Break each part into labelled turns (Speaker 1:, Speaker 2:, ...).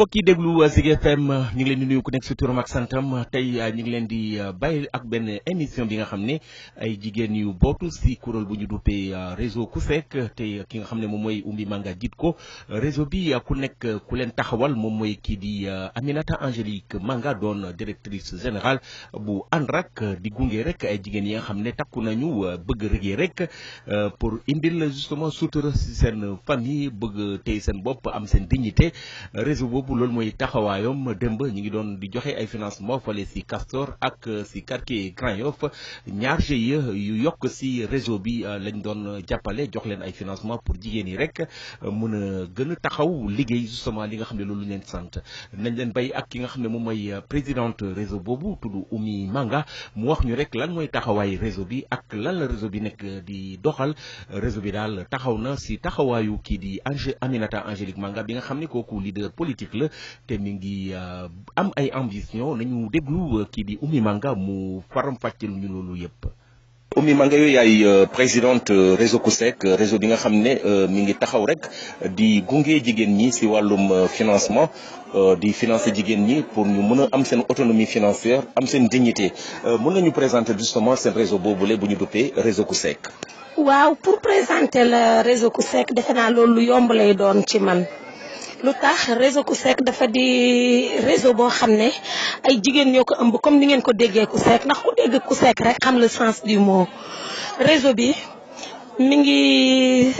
Speaker 1: mbokk yi déglu Zik FM ñu ngi leen di nuyu ku nekk si turam ak santam tey ñu ngi leen di bàyyi ak benn émission bi nga xam ne ay jigéen yu bootu si kuréel bu ñu duppee réseau KUSEK tey ki nga xam ne moom mooy Oumy Manga jiit ko réseau bi ku nekk ku leen taxawal moom mooy kii di Aminata Angélique Manga doon directrice générale bu ANRAC di gunge rek ay jigéen yi nga xam ne takku nañu bëgg rëggee rek pour indil justement sutura si seen famille bëgg tey seen bopp am seen dignité réseau boobu loolu mooy taxawaayam démb ñu ngi doon di joxe ay financement fale si Castor ak si quartier Grand Yoff ñaar GIE yu yokk si réseau bi lañ doon jàppale jox leen ay financement pour jigéen yi rek mën a gën a taxaw liggéey justement li nga xam ne loolu leen sant nañ leen bay ak ki nga xam ne moom mooy présidente réseau boobu tudd Oumy Manga mu wax ñu rek lan mooy taxawaay réseau bi ak lan la réseau bi nekk di doxal réseau bi daal taxaw na si taxawaayu kii di Angé Aminata Angélique Manga bi nga xam ne kooku leader politique la te mi ngi am ay ambition nañu déglu kii di Oumy Manga mu faram fàcceel ñu loolu yëpp.
Speaker 2: Oumy Manga yooyu yaay présidente réseau KUSEK réseau bi nga xam ne mi ngi taxaw rek di gunge jigéen ñi si wàllum financement di financer jigéen ñi pour ñu mën a am seen autonomie financière am seen dignité mën nañu présenter justement seen réseau boobule bu ñu duppee réseau KUSEK.
Speaker 3: waaw pour présenter le réseau KUSEK defe naa loolu lu yomb lay doon ci man. lu tax réseau KUSEK dafa di réseau boo xam ne ay jigéen ñoo ko ëmb comme ni ngeen ko déggee KUSEK ndax ku dégg KUSEK rek xam le sens du mot réseau bi mi ngi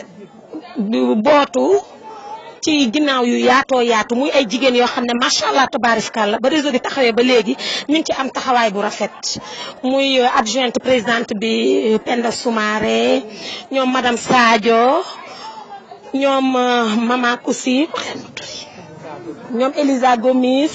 Speaker 3: bootu ci ginnaaw yu yaatoo yaatu muy ay jigéen yoo xam ne macha allah tabaarikàlla ba réseau bi taxawee ba léegi ñu ngi ci am taxawaay bu rafet muy adjointe présidente bi Penda Soumaré ñoom madame Sadio. ñoom Mama Koussi ñoom Elisa Gomis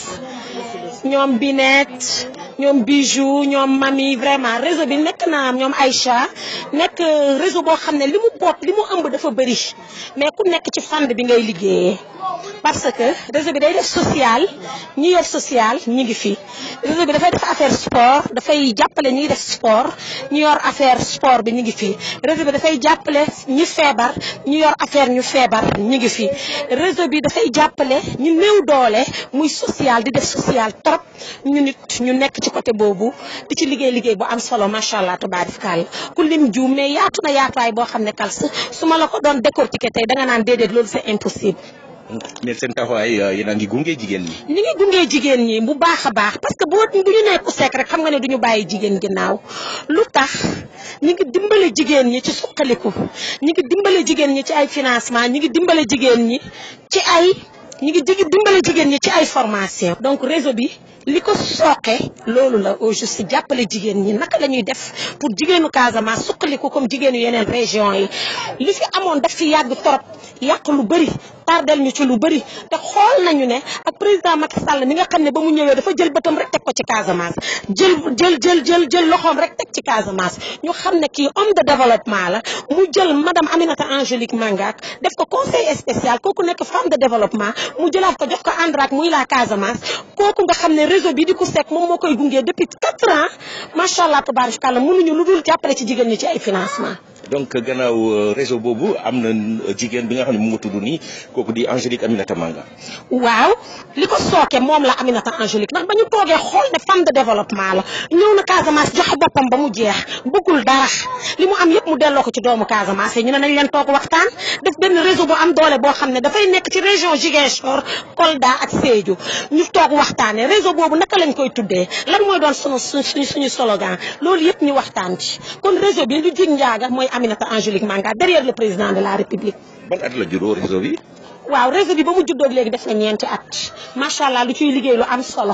Speaker 3: ñoom Binette ñoom Bijou ñoom Mami vraiment réseau bi nekk na ñoom Aïcha nekk réseau boo xam ne li mu boot li mu ëmb dafa bëri mais ku nekk ci fànn bi ngay liggéeyee parce que réseau bi day def social ñi yor social ñi ngi fi réseau bi dafay def affaire sport dafay jàppale ñi def sport ñi yor affaire sport bi ñi ngi fi réseau bi dafay jàppale ñi feebar ñi yor affaire ñu feebar ñi ngi fi réseau bi dafay jàppale ñu néew doole muy social di def social trop ñu nit ñu nekk ci côté boobu di ci liggéey liggéey bu am solo macha allah tabaarikàlla ku lim juum mais yaatu na yaatuwaay boo xam ne kals su ma la ko doon décortiquer tey danga naan déedéet loolu c'est impossible.
Speaker 2: mais seen taxawaay yéen a ngi gunge jigéen ñi.
Speaker 3: ñu ngi gunge jigéen ñi bu baax a baax parce que boo bu ñu nee KUSEK rek xam nga ne du ñu bàyyi jigéen ginnaaw lu tax ñu ngi dimbale jigéen ñi ci suqaliku ñu ngi dimbale jigéen ñi ci ay financement ñu ngi dimbale jigéen ñi ci ay ñu ngi dimbale jigéen ñi ci ay formation donc réseau bi. li ko sooke loolu la au juste jàppale jigéen ñi naka la ñuy def pour jigéenu Casamance suqaliku comme jigéenu yeneen région yi li fi amoon daf fi yàgg torop yàq lu bëri tardel ñu ci lu bëri te xool nañu ne ak président Macky Sall mi nga xam ne ba mu ñëwee dafa jël bëtam rek teg ko ci Casamance jël jël jël jël jël loxoom rek teg ci Casamance ñu xam ne kii homme de développement la mu jël madame Aminata Angélique Manga def ko conseil spécial kooku nekk femme de développement mu jëlaat ko jox ko ANRAC muy la Casamance kooku nga xam ne réseau bi di KUSEK moom moo koy gunge depuis quatre ans macha allah tabaarikàlla mënuñu lu dul jàppale ci jigéen ñi ci ay financement
Speaker 2: donc gannaaw réseau boobu am na jigéen bi nga xam ne mu nga tudd nii kooku di Angélique Aminata Manga.
Speaker 3: waaw li ko sooke moom la Aminata Angélique ndax ba ñu toogee xool ne femme de développement la ñëw na Casamance joxe boppam ba mu jeex bëggul dara li mu am yëpp mu delloo ko ci doomu Casamance ñu ne nañ leen toog waxtaan def benn réseau bu am doole boo xam ne dafay nekk ci région Ziguinchor Kolda ak Sédhiou ñu toog waxtaanee réseau boobu naka lañ koy tuddee lan mooy doon sunu suñu suñu slogan loolu yëpp ñu waxtaan ci kon réseau bi lu jig njaaga mooy Aminata Angélique Manga derrière le président de la République.
Speaker 2: ban at la juddoo réseau bi.
Speaker 3: waaw réseau bi ba mu juddoo léegi def na ñeenti at macha allah lu ciy liggéey lu am solo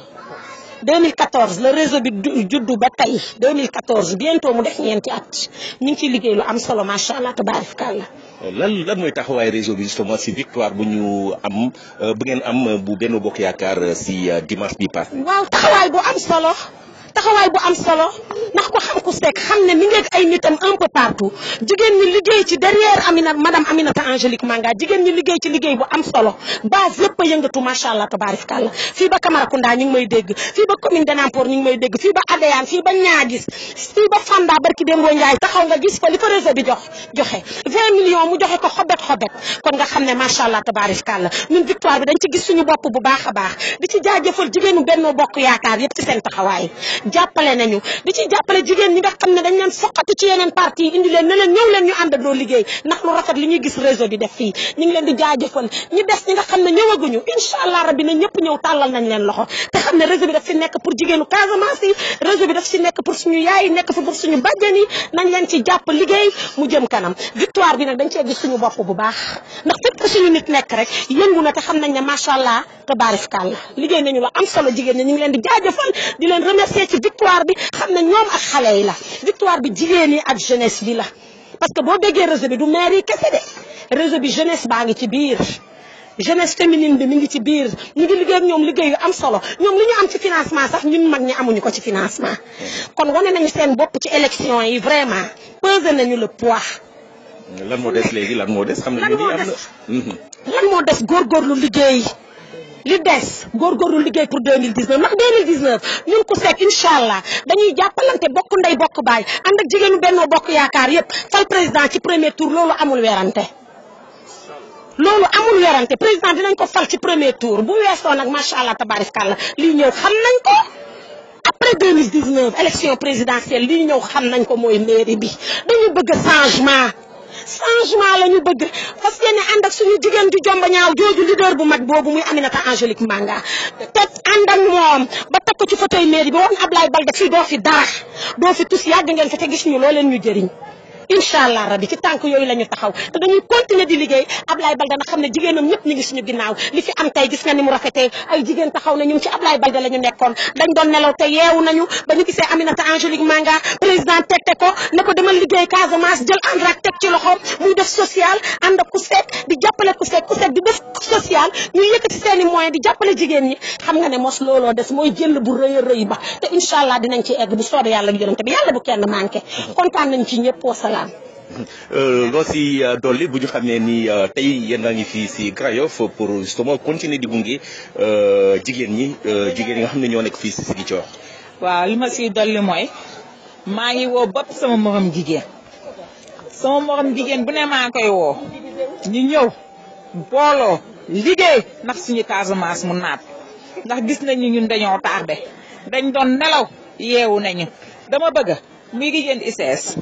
Speaker 3: 2014 le réseau bi juddu ba tey 2014 bientôt mu def ñeenti at ñu ngi ciy liggéey lu am solo macha allah tabaarikàlla.
Speaker 2: lan lan mooy taxawaay réseau bi justement si victoire bu ñu am bu ngeen am bu benn bokk yaakaar si dimanche bi passé.
Speaker 3: waaw taxawaay bu am solo. taxawaay bu am solo ndax ko xam ku sekk xam ne mi ngi ay nitam un peu partout jigéen ñi liggéey ci derrière Amina madame Aminata Angélique Manga jigéen ñi liggéey ci liggéey bu am solo base yëpp a yëngatu macha allah tabaarikàlla fii ba Camaracounda ñu ngi may dégg fii ba commune de Nampour ñu ngi may dégg fii ba Adéane fii ba Niaguis fii ba Fanda barki Dembo Ndiaye taxaw nga gis fa li fa réseau bi jox joxe 20 millions mu joxe ko xobet xobet kon nga xam ne macha allah tabaarikàlla ñun victoire bi dañ ci gis suñu bopp bu baax a baax di ci jaajëfal jigéenu Benno Bokk Yaakaar yëpp ci seen taxawaay jàppale nañu di ci jàppale jigéen ñi nga xam ne dañ leen foqatu ci yeneen parti indi leen ne leen ñëw leen ñu àndandoo liggéey ndax lu rafet li ñuy gis réseau bi def fii ñu ngi leen di jaajëfal ñi des ñi nga xam ne ñëwaguñu incha allah rabbi na ñëpp ñëw tàllal nañ leen loxo te xam ne réseau bi daf fi nekk pour jigéenu Casamance yi réseau bi daf fi nekk pour suñu yaay yi nekk fi pour suñu bàjjen yi nañ leen ci jàpp liggéey mu jëm kanam victoire bi nag dañ cee gis suñu bopp bu baax ndax fépp suñu nit nekk rek yëngu na te xam nañ ne macha allah tabaarikàlla liggéey nañu la am solo jigéen ñi ñu ngi leen di jaajëfal di leen remercier ci victoire bi xam ne ñoom ak xale yi la victoire bi jigéen yi ak jeunesse bi la parce que boo déggee réseau bi du maire yi kese de réseau bi jeunesse baa ngi ci biir jeunesse féminine bi mi ngi ci biir ñu ngi liggéey ak ñoom liggéey yu am solo ñoom li ñu am ci financement sax ñun mag ñi amuñu ko ci financement kon wane nañu seen bopp ci élection yi vraiment pesé nañu le poids
Speaker 2: lan moo des léegi lan moo des xam
Speaker 3: lan
Speaker 2: nañu
Speaker 3: moo
Speaker 2: ni am
Speaker 3: des
Speaker 2: na.
Speaker 3: lan moo des góorgóorlu liggéey li des góorgóorlu liggéey pour 2019 ndax 2019 ñun ku sekk incha allah dañuy jàppalante bokk ndey bokk baay ànd ak jigéenu Benno Bokk Yaakaar yépp fal président ci premier tour loolu amul werante loolu amul werante président dinañ ko fal ci premier tour bu weesoo nag macha allah tabarakallah lii ñëw xam nañ ko après 2019 élection présidentielle lii ñëw xam nañ ko mooy mairie bi dañu bëgg changement changement la ñu bëgg parce que ne ànd ak suñu jigéen ju jomba ñaaw jooju leader bu mag boobu muy Aminata Angélique Manga te ànd ak moom ba teg ko ci fauteuil mairie bi woon Ablaye Balde fii doo fi dara doo fi tus yàgg ngeen fi te gis ñu loo leen ñu jëriñ incha allah rabi ci tànk yooyu la ñu taxaw te dañuy continuer di liggéey Ablaye Balde na xam ne jigéenam ñëpp ñu ngi suñu ginnaaw li fi am tey gis nga ni mu rafetee ay jigéen taxaw na ñun ci Ablaye Balde la ñu nekkoon dañ doon nelaw te yeewu nañu ba ñu gisee Aminata Angélique Manga président tegte ko ne ko demal liggéey Casamance jël ANRAC teg ci loxoom muy def social ànd ak ku sekk di jàppale ku sekk ku sekk di def social ñuy yëkkati seen i moyens di jàppale jigéen ñi xam nga ne mos looloo des mooy jël bu rëy a rëy ba te incha allah dinañ ci egg bu soobee yàlla ak yonente bi yàlla bu kenn manqué kontaan nañ ci ñëpp wasalaam
Speaker 2: loo si dolli bu ñu xam ne ni tey yéen a ngi fii si Grand Yoff pour justement continuer di gunge jigéen ñi jigéen yi nga xam ne ñoo nekk fii si Ziguinchor.
Speaker 4: waaw li ma siy dolli mooy maa ngi woo bopp sama morom jigéen sama morom jigéen bu ne maa ngi koy woo ñu ñëw booloo liggéey ndax suñu Casamance mu naat ndax gis nañu ñun dañoo tardé dañ doon nelaw yeewu nañu dama bëgg muy jigéen ICS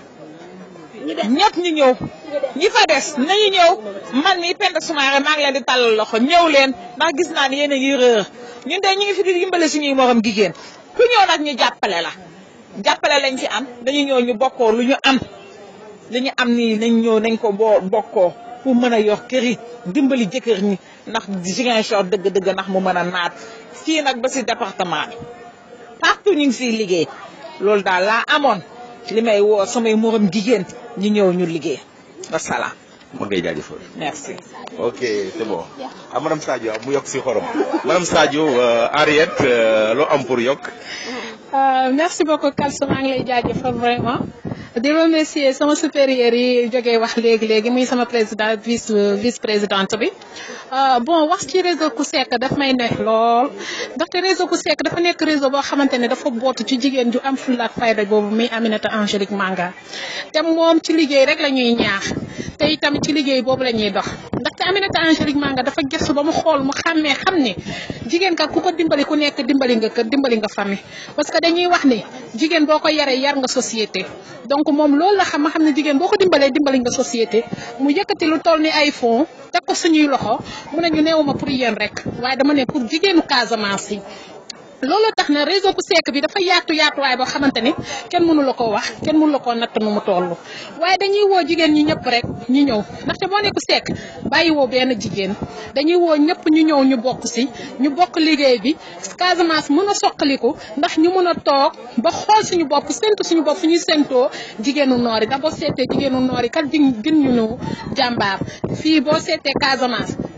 Speaker 4: ñëpp ñu ñëw ñi fa des nañu ñëw man mi Penda Soumaré maa ngi leen di tàllal loxo ñëw leen ndax gis naa ne yéen a ngi rëer ñun de ñu ngi fi di dimbale suñuy morom jigéen ku ñëw nag ñu jàppale la jàppale lañ fi am dañu ñëw ñu bokkoo lu ñu am li ñu am nii nañ ñëw nañ ko boo bokkoo pour mën a yor kër yi dimbali jëkkër ñi ndax Ziguinchor dëgg-dëgg ndax mu mën a naat fii nag ba si département bi partout ñu ngi fiy liggéey loolu daal laa amoon li may woo samay morom jigéen ñu ñëw ñu liggéey wasalaam.
Speaker 2: ma ngay jaajëfal.
Speaker 4: merci.
Speaker 2: ok c'est bon ah madame Sadio mu yokk si xorom madame Sadio Henriette loo am pour yokk.
Speaker 5: merci beaucoup Kalsa maa ngi lay jaajëfal vraiment di remercier sama supérieur yi jógee wax léegi léegi muy sama président vice vice présidente bi bon wax ci réseau Kusek daf may neex lool ndaxte réseau Kusek dafa nekk réseau boo xamante ne dafa bootu ci jigéen ju am fulla ak fayda boobu muy Aminata Angélique Manga te moom ci liggéey rek la ñuy ñaax te itamit ci liggéey boobu la ñuy dox ndaxte Aminata Angélique Manga dafa gëstu ba mu xool mu xàmmee xam ne jigéen ka ku ko dimbali ku nekk dimbali nga kër dimbali nga famille parce que dañuy wax ni jigéen boo ko yaree yar nga société donc moom loolu la xam ma xam ne jigéen boo ko dimbalee dimbali nga société mu yëkkati lu toll ni ay fonds teg ko suñuy loxo mu ne ñu neewuma pour yéen rek waaye dama ne pour jigéenu Casamance yi loolu tax na réseau Kusek bi dafa yaatu yaatuwaay boo xamante ni kenn mënu la koo wax kenn mënu la koo natt nu mu toll waaye dañuy woo jigéen ñi ñëpp rek ñu ñëw ndaxte boo ne Kusek bàyyi woo benn jigéen dañuy woo ñëpp ñu ñëw ñu bokk si ñu bokk liggéey bi Casamance mën a soqaliku ndax ñu mën a toog ba xool suñu bopp séntu suñu bopp fu ñuy séntoo jigéenu noor yi ndax boo seetee jigéenu noor yi kat gin gin ñu ñu jàmbaar fii boo seetee Casamance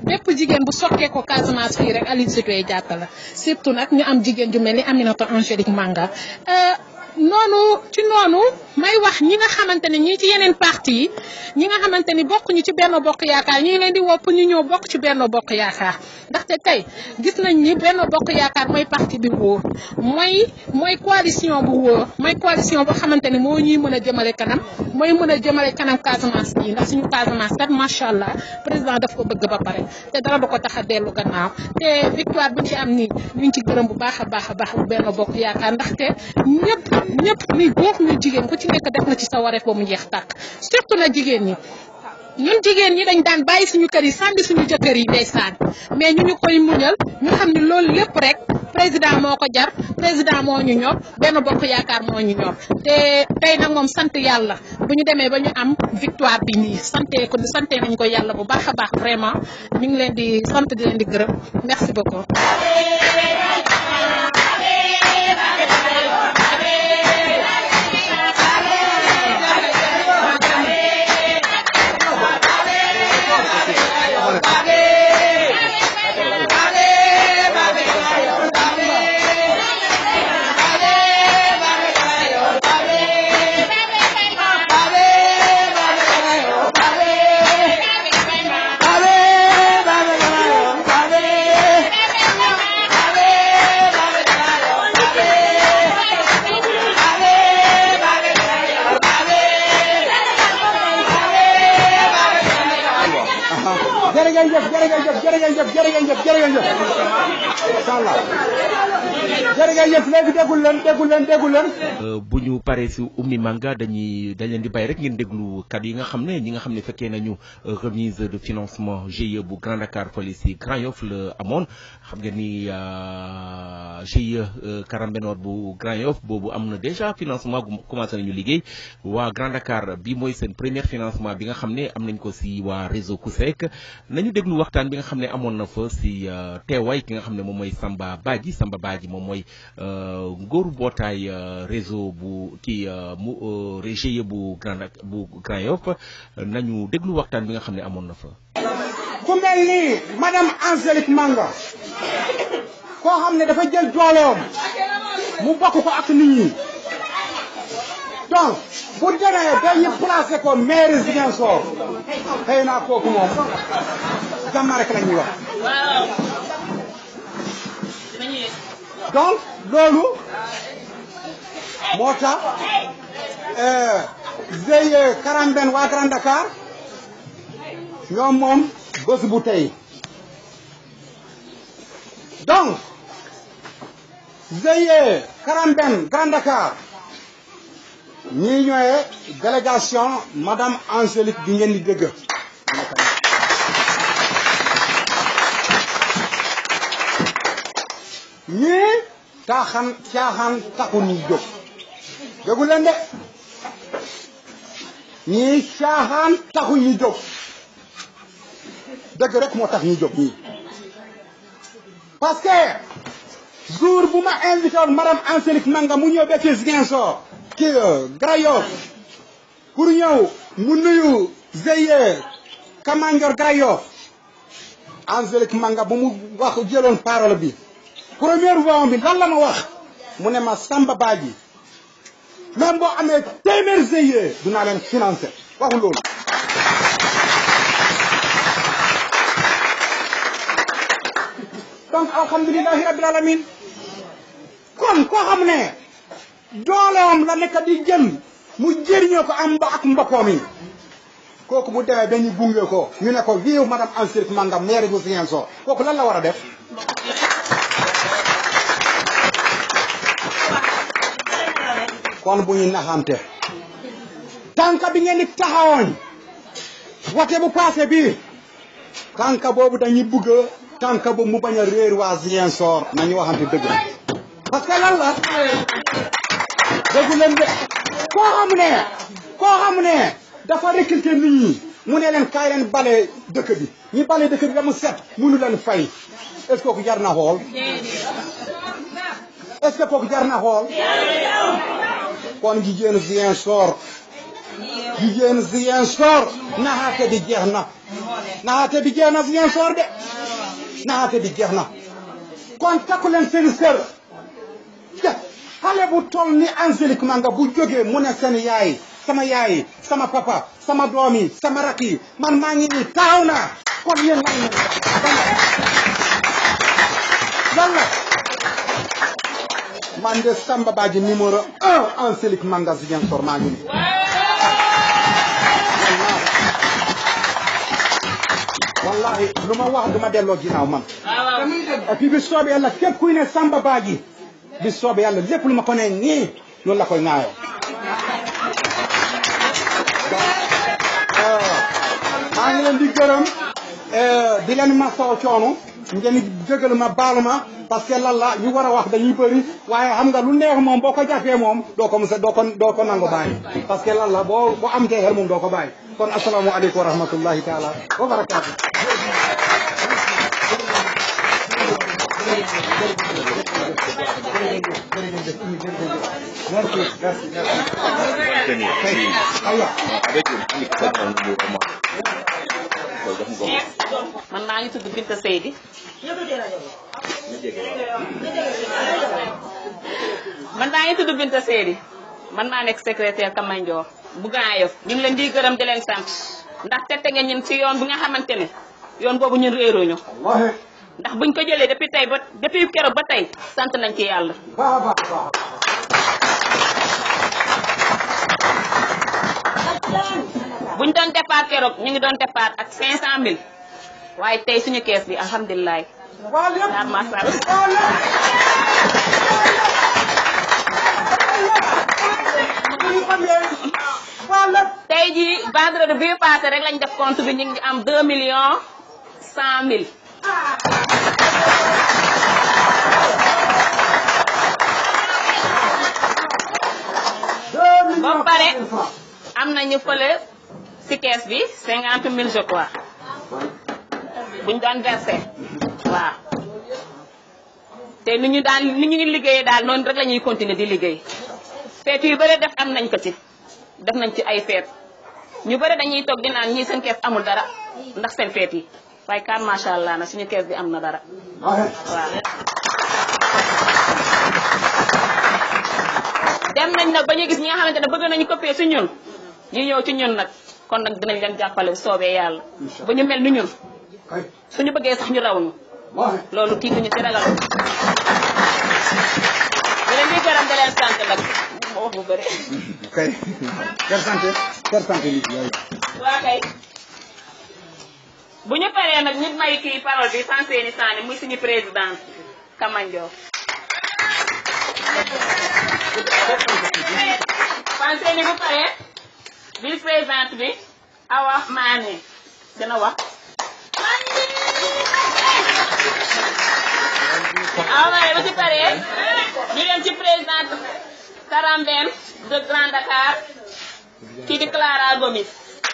Speaker 5: bépp jigéen bu sokkee ko Casamance fii rek Aline Sitoé Diatta la surtout nag ñu am jigéen ju mel ni Aminata Angélique Manga noonu ci noonu may wax ñi nga xamante ne ñii ci yeneen parti yi ñi nga xamante ni bokkuñu ci benn bokk yaakaar ñu ngi leen di wopp ñu ñëw bokk ci benn bokk yaakaar ndaxte tey gis nañ ni benn bokk yaakaar mooy parti bi wóor mooy mooy coalition bu wóor mooy coalition boo xamante ni moo ñuy mën a jëmale kanam mooy mën a jëmale kanam Casamance bii ndax suñu Casamance kat macha allah président daf ko bëgg ba pare te dara du ko tax a dellu gannaaw te victoire bu ci am nii ñu ngi ci gërëm bu baax a baax a baax bu benn bokk yaakaar ndaxte ñëpp ñëpp muy góor muy jigéen ku ci nekk def na ci sa wareef ba mu jeex tàkk surtout na jigéen ñi ñun jigéen ñi dañ daan bàyyi suñu kër yi sànni suñu jëkkër yi ndeysaan mais ñu ñu koy muñal ñu xam ne loolu lépp rek président moo ko jar président moo ñu ñor benn bokk yaakaar moo ñu ñor te tey nag moom sant yàlla bu ñu demee ba ñu am victoire bi nii sante ko sante nañ ko yàlla bu baax a baax vraiment ñu ngi leen di sant di leen di gërëm merci beaucoup
Speaker 6: jërëjëf jërëjëf jërëjëf jërëjëf jërëjëf incha allah jërëjëf léegi déggul leen déggul leen déggul leen.
Speaker 1: bu ñu paree si ummi manga dañuy dañ leen di bàyyi rek ngeen déglu kàddu yi nga xam ne ñi nga xam ne fekkee nañu remise de financement GIE bu Grand Dakar fële si Grand Yoff la amoon xam ngeen ni GIE Karambenoor bu Grand Yoff boobu am na déjà financement gu commencé nañu liggéey waa Grand Dakar bi mooy seen premier financement bi nga xam ne am nañ ko si waa réseau COUSEC nañu déglu waxtaan bi nga xam ne amoon na fa si teewaay ki nga xam ne moom mooy Samba Badji Samba Badji moom mooy ngóoru mbootaay réseau bu kii mu GIE bu Grand bu Grand Yoff nañu déglu waxtaan bi nga xam ne amoon na fa.
Speaker 6: ku mel ni madame Angélique Manga koo xam ne dafa jël dooleem mu bokk ko ak nit ñi donc bu demee ba ñu placé ko maire Ziguinchor xëy naa kooku moom jàmm rek la ñuy wax donc loolu moo tax GIE Karambène waa Grand Dakar ñoom moom bés bu tey donc GIE Karambène Grand Dakar ñii ñooy délégation madame Angélique bi ngeen di dégg ñii caaxaan caaxaan taxu ñuy jóg déggu leen de ñii caaxaan taxu ñuy jóg dëgg rek moo tax ñuy jóg ñii parce que jour bu ma invité woon madame Angélique Manga mu ñëw ba ci Ziguinchor ki Grand Yoff pour ñëw mu nuyu GIE Kamandior Grand Yoff Angélique Manga bu mu wax jëloon parole bi première voix bi lan la ma wax mu ne ma Samba Badji même boo amee téeméer GIE dinaa leen financé waxu loolu donc alhamdulilahi rabbil alamin kon koo xam ne dooleem la nekk di jël mu jëriñoo ko am mba ak mbokkoom yi kooku bu demee ba ñu gunge ko ñu ne ko vive madame Angélique Manga maire bu Ziguinchor kooku lan la war a def kon bu ñu naxante tànka bi ngeen di taxawoon wate bu passé bi tànka boobu dañuy bëgg tànka boobu mu bañ a réer waa Ziguinchor nañu waxante dëgg parce que lan la déggu leen de koo xam ne koo xam ne dafa recruter nit ñi mu ne leen kaay leen bale dëkk bi ñi bale dëkk bi ba mu set munu leen fay est-ce que kooku jar na xool est-ce que kooku jar na xool kon jigéenu Ziguinchor jigéen Ziguinchor naxaate bi jeex na naxaate bi jeex na Ziguinchor de naxaate bi jeex na kon takku leen seen sër xale bu toll ni Angélique Manga bu jógee mu ne seen yaay sama yaay sama papa sama doom yi sama rak yi man maa ngi nii taaw naa kon yéen lan lan la man de Samba Badji numéro un Angélique Manga Ziguinchor maa ngi nii wallahi lu ma wax du ma delloo ginnaaw man et puis bi soobee yàlla képp kuy ne Samba Badji bi soobee yàlla lépp lu ma ko ne nii loolu la koy ŋaayoo maa ngi leen di gërëm di leen masaw coono ngeen jégalu ma baalu ma parce que lan la ñu war a wax dañuy bëri waaye xam nga lu neex moom boo ko jàppee moom doo ko musa doo ko doo ko nangu bàyyi parce que lan la boo boo am tee xel moom doo ko bàyyi kon asalaamaaleykum wa rahmatullahi taala wa barakaatu merci merci merci aywa
Speaker 7: man maa ngi tudd Binta Seydi man maa ngi tudd Binta Seydi man maa nekk secrétaire Kamandior bu Grand Yoff ñu ngi leen di gërëm di leen sant ndax tette nga ñun ci yoon bi nga xamante ne yoon boobu ñun réeruñu ndax buñ ko jëlee depuis tey ba depuis keroog ba tey sant nañ ci yàlla buñ doon départ keroog ñu ngi doon départ ak 500000 waaye tey suñu kees bi alhamdulilah. waaw macha allah. tey jii vendredi bii passé rek lañ def compte bi ñu ngi am 2 millions 100 mille. ba pare am nañu fële si kees bi cinquante mille je crois buñ doon versé waaw te ni ñu daan ni ñu liggéeyee daal noonu rek la ñuy continuer di liggéey feet yu bëri def am nañ ko ci def nañ ci ay feet ñu bëri dañuy toog di naan ñii seen kees amul dara ndax seen feet yi waaye kan macha allah na suñu kees bi am na dara waaw dem nañ nag ba ñu gis ñi nga xamante ne bëgg nañu copier si ñun ñu ñëw ci ñun nag kon nag dinañ leen jàppale soobee yàlla ba ñu mel ni ñun suñu bëggee sax ñu raw ñu loolu kii ñu ci ragal di leen di gërëm di leen sant nag ma wax bu bëri
Speaker 6: kay kër santé kër santé li
Speaker 7: waa kay bu ñu paree nag ñu may kii parole bi sans seeni saani muy suñu président Kamandior pensé ni bu paree vice présidente bi Awa Mané dina wax Awa Mané bu ci paree ñu dem ci présidente Karambène de Grand Dakar kii di Clara Gomis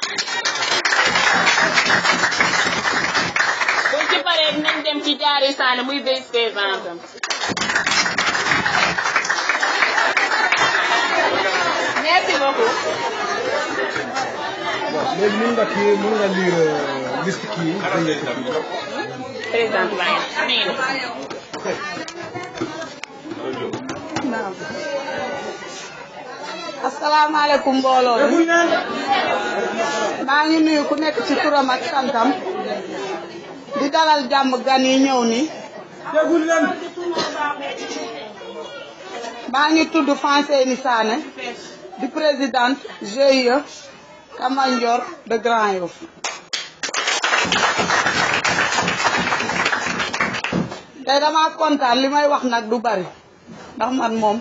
Speaker 7: bu ci paree dinañ dem ci Diary Sané muy vice présidente merci beaucoup.
Speaker 6: léegi mën nga kii mën nga lire liste kii
Speaker 7: président baa ngi nii
Speaker 8: asalaamaaleykum mbooloo mi maa ngi nuyu ku nekk ci turam ak santam di dalal jàmm gan yi ñëw ni maa ngi tudd Fanseyni Sané di présidente GIE Kamandior de Grand Yoff tey dama kontaan li may wax nag du bari ndax man moom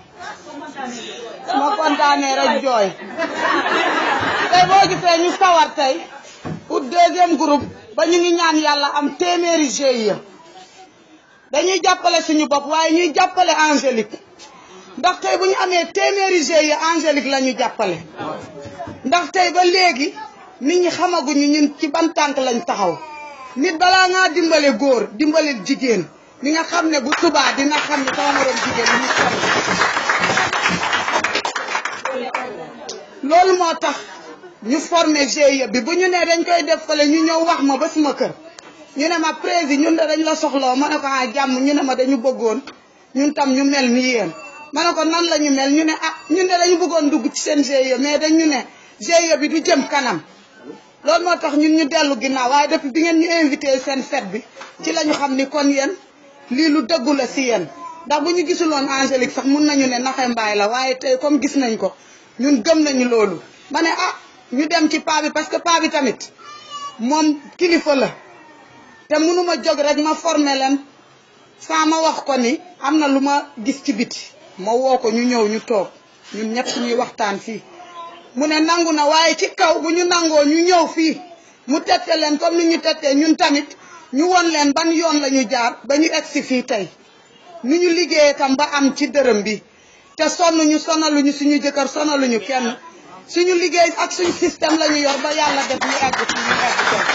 Speaker 8: su ma kontaanee rek jooy tey boo gisee ñu sawar tey pour deuxième groupe ba ñu ngi ñaan yàlla am téeméeri GIE dañuy jàppale suñu bopp waaye ñuy jàppale Angélique ndax tey bu ñu amee téeméeri GIE Angélique la ñu jàppale ndax tey ba léegi nit ñi xamaguñu ñun ci ban tànk lañ taxaw nit balaa ngaa dimbale góor dimbale jigéen ni nga xam ne bu subaa dina xam ne sama morom jigéen ñu sonn loolu moo tax ñu formé GIE bi bu ñu nee dañ koy def fële ñu ñëw wax ma ba suma kër ñu ne ma président ñun de dañ la soxloo ma ne ko ah jàmm ñu ne ma dañu bëggoon ñun tam ñu mel ni yéen ma ne ko nan la ñu mel ñu ne ah ñun de dañu bëggoon dugg ci seen GIE mais dañu ne GIE bi du jëm kanam loolu moo tax ñun ñu dellu ginnaaw waaye depuis bi ngeen ñu invité seen fête bi ci la ñu xam ni kon yéen lii lu dëggu la si yéen ndax bu ñu gisuloon Angélique sax mun nañu ne naxe mbaay la waaye tey comme gis nañ ko ñun gëm nañu loolu ma ne ah ñu dem ci paa bi parce que paa bi tamit moom kilifa la te mënuma jóg rek ma formé leen saa ma wax ko ni am na lu ma gis ci biti ma woo ko ñu ñëw ñu toog ñun ñett ñuy waxtaan fii mu ne nangu na waaye ci kaw bu ñu nangoo ñu ñëw fii mu tette leen comme ni ñu tettee ñun tamit ñu won leen ban yoon la ñu jaar ba ñu egsi fii tey nu ñu liggéeyee tam ba am ci dërëm bi te sonn ñu sonaluñu suñu jëkkër sonaluñu kenn suñu liggéey ak suñu système la ñu yor ba yàlla def ñu egg fi ñu egg tey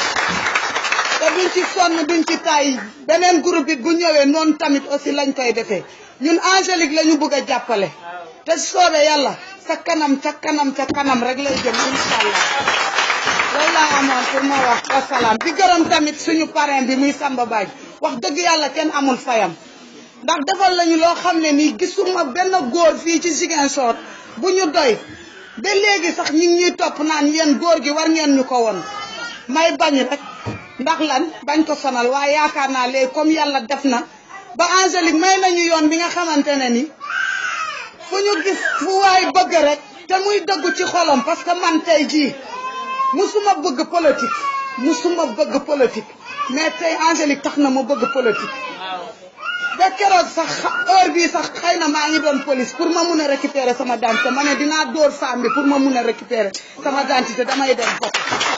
Speaker 8: te duñ ci sonn duñ ci tay beneen groupe it bu ñëwee noonu tamit aussi lañ koy defee ñun Angélique la ñu bëgg a jàppale te soobee yàlla sa kanam ca kanam ca kanam rek lay jëm incha allah loolu laa amoon pour ma wax wasalaam di gërëm tamit suñu parrain bi muy Samba Badji wax dëgg yàlla kenn amul fayam ndax defal lañu loo xam ne nii gisuma benn góor fii ci Ziguinchor bu ñu doy ba léegi sax ñi ngi ñuy topp naan yéen góor gi war ngeen ñu ko woon may bañ rek ndax lan bañ ko sonal waaye yaakaar naa léegi comme yàlla def na ba Angélique may nañu yoon bi nga xamante ne ni fu ñu gis fu waay bëgg rek te muy dëggu ci xolam parce que man tey jii musuma bëgg politique musuma bëgg politique mais tey Angélique tax na ma bëgg politique ba keroog sax heure bii sax xëy na maa ngi doon police pour ma mun a récupérer sama identité ma ne dinaa dóor femme bi pour ma mun a récupérer sama identité damay dem bopp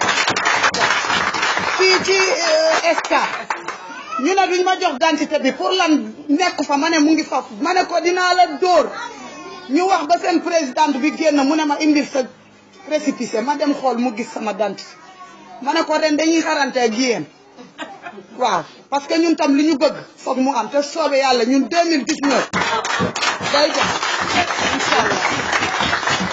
Speaker 8: fii ci SK ñu ne duñ ma jox identité bi pour lan nekk fa ma ne mu ngi fa ma ne ko dinaa la dóor ñu wax ba seen présidente bi génn mu ne ma indil sa récépissé ma dem xool mu gis sama identité ma ne ko ren dañuy xarante ak yéen waaw parce que ñun tam li ñu bëgg foog mu am te soobee yàlla ñun 2019 day jox incha allah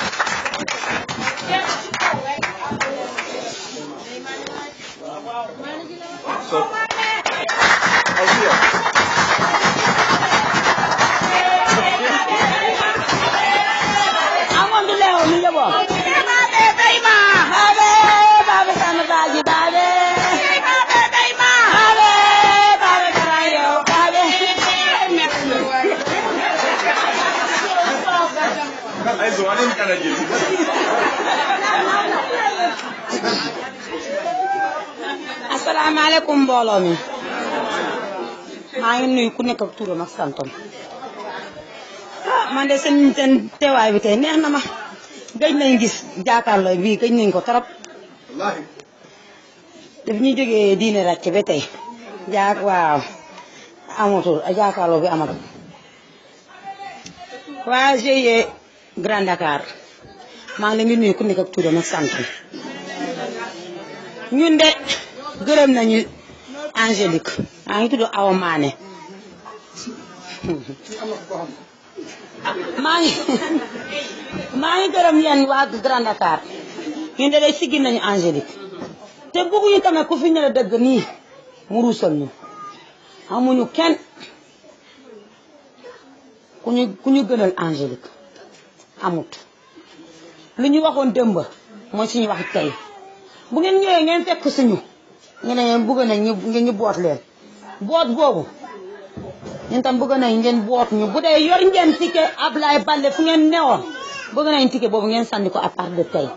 Speaker 9: amondu lewo mi yebo babe dayma babe babe sama baji babe babe dayma babe babe karayo babe asalaamaaleykum mbooloo mi maa ngi nuyu ku nekk ak turam ak santam ah man de seen seen teewaay bi tey neex na ma gëj nañ gis jàkkaarloo bii gëj nañ ko trop daf ñuy jógee diine ràcc ba tey jaak waaw amatul jàkkaarloo bi amatul waa GIE Grand Dakar maa ngi leen di nuyu ku nekk ak turam ak santam ñun de gërëm nañu Angélique maa ngi tudd Awa Mané maa ngi maa ngi gërëm yéen waa Grand Dakar ñun de day siggi nañu Angélique te bëgguñu tamit ku fi ñëw dëgg nii mu ruusal ñu amuñu kenn ku ñu ku ñu gënal Angélique amut lu ñu waxoon dëmb mooy suñu wax tey bu ngeen ñëwee ngeen fekk suñu ñu ne ngeen bëgg nañ ñu ngeen ñu boot leen boot boobu ñun tam bëgg nañ ngeen boot ñu bu dee yor ngeen ticket Ablaye Baldé fu ngeen newoon bëgg nañ ticket boobu ngeen sànni ko à part de tey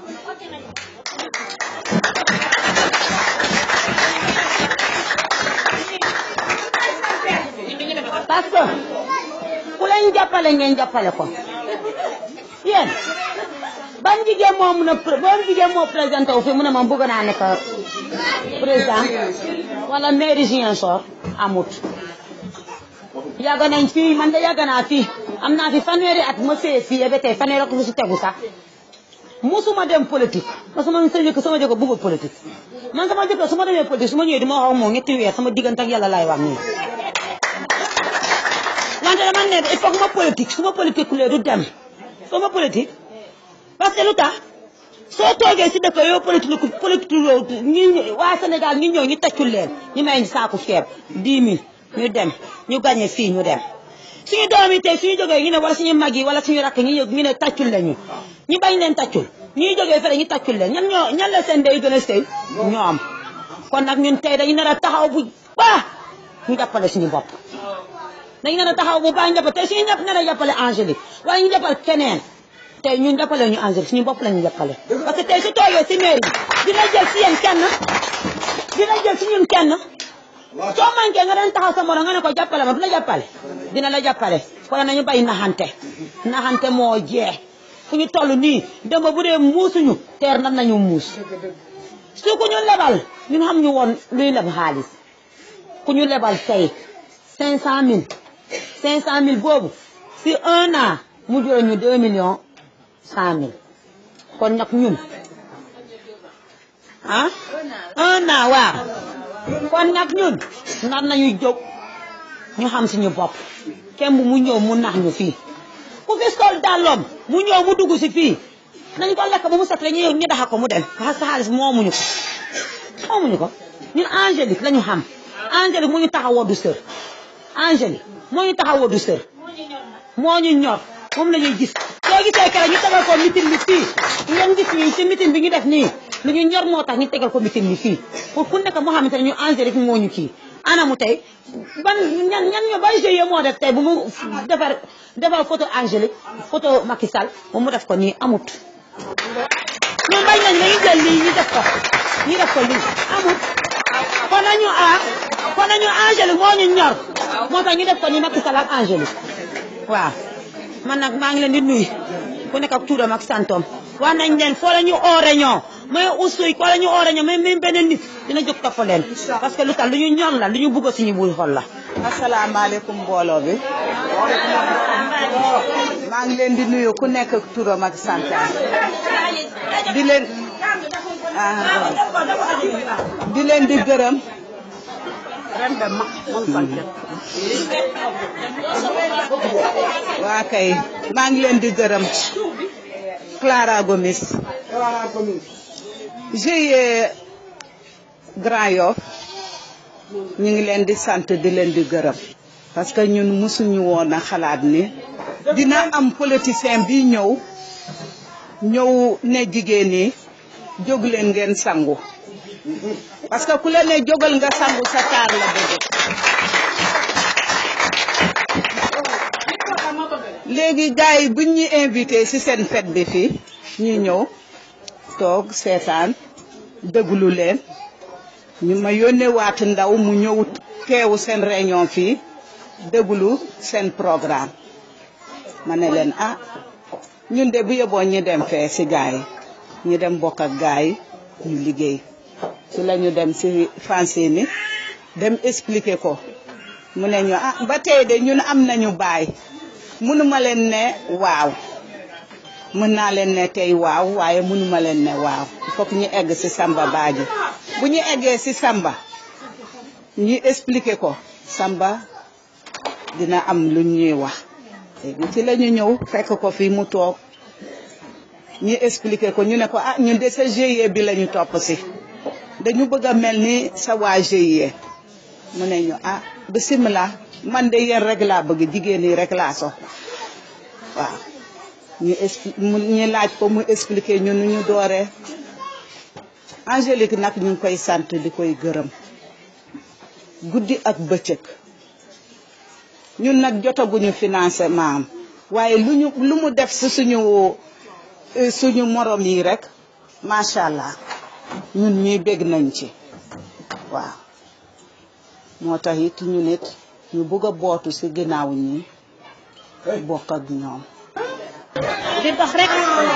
Speaker 9: parce que ku leen jàppale ngeen jàppale ko yéen ban jigéen moo mun a ban jigéen moo présenté wu fi mu ne ma bëgg naa nekk président wala mairie Ziguinchor amut yàgg nañ fii man de yàgg naa fii am naa fi fanweeri at ma see fii ba tey fanweeri at lu si tegu sax musuma dem politique parce que man sa jëkk sama jëkk bëggul politique man sama jëkk su ma demee politique su ma ñëwee di ma wax ak moom ñetti weer sama diggante ak yàlla laay wax nii wante dama ne il faut que ma politique su ma politique kulee du dem soo ma politique parce que lu tax soo toogee si dëkk yow politique politique ñi waa Sénégal ñu ñëw ñu taccul leen ñu may ñu saaku ceeb 10 000 ñu dem ñu gagné fii ñu dem suñu doom yi tey suñu jógee ñu ne wala suñu mag yi wala suñu rakk ñu ñu ne taccul lañu ñu bañ leen taccul ñuy jógee fële ñu taccul leen ñan ñoo ñan la seen day gën a sëy ñoom kon nag ñun tey dañu nar a taxaw bu baax ñu jàppale suñu bopp dañu nar a taxaw bu baax ñu jàppale tey suñu ñëpp nar a jàppale Angélique waaye ñu jàppal keneen tey ñun jàppale ñu Angélique suñu bopp lañu jàppale parce que tey su toogee si mairie dina jël si yéen kenn dina jël si ñun kenn soo manqué nga den taxaw sa morom nga ne ko jàppale ma du la jàppale dina la jàppale kon nañu bay naxante naxante moo jeex fu ñu toll nii dama bu dee muusuñu teer nan nañu muus su ku ñu lebal ñun xam ñu woon luy leb xaalis ku ñu lebal tey cinq cent mille cinq cent mille boobu si un an mu jural ñu deux millions cent mille kon nag ñun ah un an waaw kon nag ñun nar nañu jóg ñu xam suñu bopp kenn mu ñëw mu nax ñu fii ku fi sol dàlloom mu ñëw mu dugg si fii nañ ko lekk ba mu set ñu ñu daxa ko mu dem parce que xaalis moomuñu ko moomuñu ko ñun Angélique la ñu xam Angélique moo ñu tax a woddu sër Angélique moo ñu tax a woddu sër moo ñu ñor moom la ñuy gis soo gisee keroog ñu tegal ko mitin bi fii ngeen gis ñu ci mitin bi ñu def nii lu ñu ñor moo tax ñu tegal ko mitin bi fii pour ku nekk moo xamante ne ñu Angélique moo ñu kii anamu tey ban ñan ñan ñoo ban GIE moo def tey bu mu defar defar photo Angélique photo Macky Sall moom mu def ko nii amut ñun bañ nañ dañuy jël lii ñu def ko ñu def ko lii amut kon nañu ah kon nañu Angélique moo ñu ñor moo tax ñu def ko nii Macky Sall ak Angélique waaw man nag maa ngi leen di nuyu ku nekk ak tuuram ak santom wax nañ leen foo la ñu oo réunion mais usuy foo la ñu oo réunion mais même beneen nit dina jóg topp leen parce que lu tax lu ñu ñor la lu ñu bugg suñu buy xol la
Speaker 8: asalaamaaleykum mbooloo bi maa ngi leen di nuyu ku nekk ak turam ak santam di leen di leen di gërëm waa kay maa ngi leen di gërëm Clara Gomis GIE Grand Yoff ñu ngi leen di sant di leen di gërëm parce que ñun mësuñu woon a xalaat ni dina am politicien bi ñëw ñëw ne jigéen ñi jóg leen ngeen sangu parce que ku la ne jógal nga sangu sa taar la bëgg léegi gars yi buñ ñu invité ci seen fête bi fii ñu ñëw toog seetaan déglu leen ñu ma yónnee waat ndaw mu ñëw teewu seen réunion fii déglu seen programme ma ne leen ah ñun de bu yeboo ñu dem fee ci gars yi ñu dem bokk ak gars yi ñu liggéey ci la ñu dem ci français ni dem expliquer ko mu ne ñu ah ba tey de ñun am nañu baay mënuma leen ne waaw mën naa leen ne tey waaw waaye mënuma leen ne waaw il faut que ñu egg ci Samba Badji bu ñu eggee ci Samba ñu expliquer ko Samba dina am lu ñuy wax léegi ci la ñu ñëw fekk ko fii mu toog ñu expliquer ko ñu ne ko ah ñun de sa GIE bi la ñu topp ci dañu bëgg a mel ni sa waa GIE mu ne ñu ah bisimilah man de yéen rek laa bëgg jigéen ñi rek laa so waaw ñu expli ñu laaj ko mu expliquer ñu nu ñu dooree Angélique nag ñu ngi koy sant di koy gërëm guddi ak bëccëg ñun nag jotaguñu financement am waaye lu ñu lu mu def si suñu suñu morom yi rek macha allah ñun ñuy bég nañ ci waaw moo tax it ñu nit ñu bëgg a bootu si ginnaaw ñi bokk ak ñoom
Speaker 10: di dox rek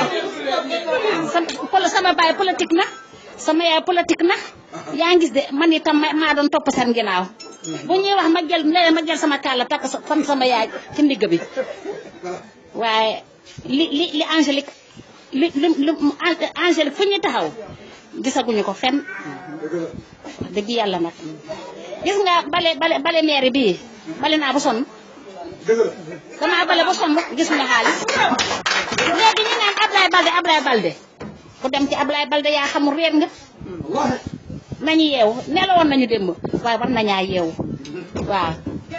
Speaker 10: sama sama baay politique na sama yaay politique na yaa ngi gis de man itam maa doon topp seen ginnaaw bu ñuy wax ma jël léeg ma jël sama kàlla takk fan sama yaay ci ndigg bi waaye li li li Angélique li li li Angélique fu ñu taxaw gisaguñu ko fenn dëgg yàlla nag gis nga bale bale bale mairie bii bale naa ba sonn damaa bale ba sonn gis nga xaalis léegi ñu naan Ablaye Balde Ablaye Balde ku dem ci Ablaye Balde yaa xamul réer nga nañu yeewu nelawoon nañu démb waaye war nañaa yeewu waaw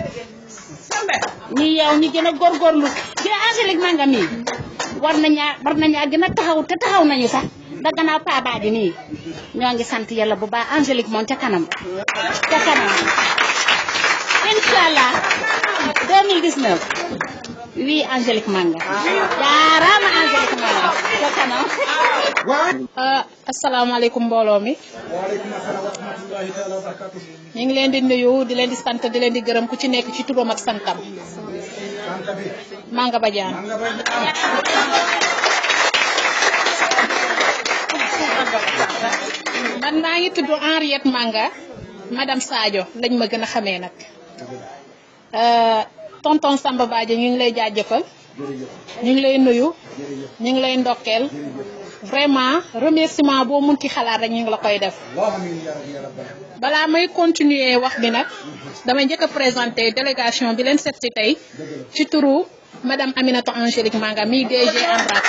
Speaker 10: ñu yeewu ñu gën a góorgóorlu gën a Angélique Manga mii war nañaa war nañaa gën a taxaw te taxaw nañu sax da gannaaw pabaaji nii ñoo ngi sant yàlla bu baax Angélique moom ca kanam ca kanam incha allah 2019 oui Angélique Manga jaaraama Angélique Manga ca kanam
Speaker 5: asalaamaaleykum mbooloo mi ñu ngi leen di nuyu di leen di sant di leen di gërëm ku ci nekk ci turam ak santam Manga Badiane man maa ngi tudd Henriette Manga madame Sadio lañ ma gën a xamee nag tonton Samba Badji ñu ngi lay jaajëfal ñu ngi lay nuyu ñu ngi lay ndokkeel vraiment remerciement boo mun ci xalaat rek ñu ngi la koy def balaa may continuer wax bi nag damay njëkk a présenter délégation bi leen seet si tey ci turu madame Aminata Angélique Manga mi DG ANRAC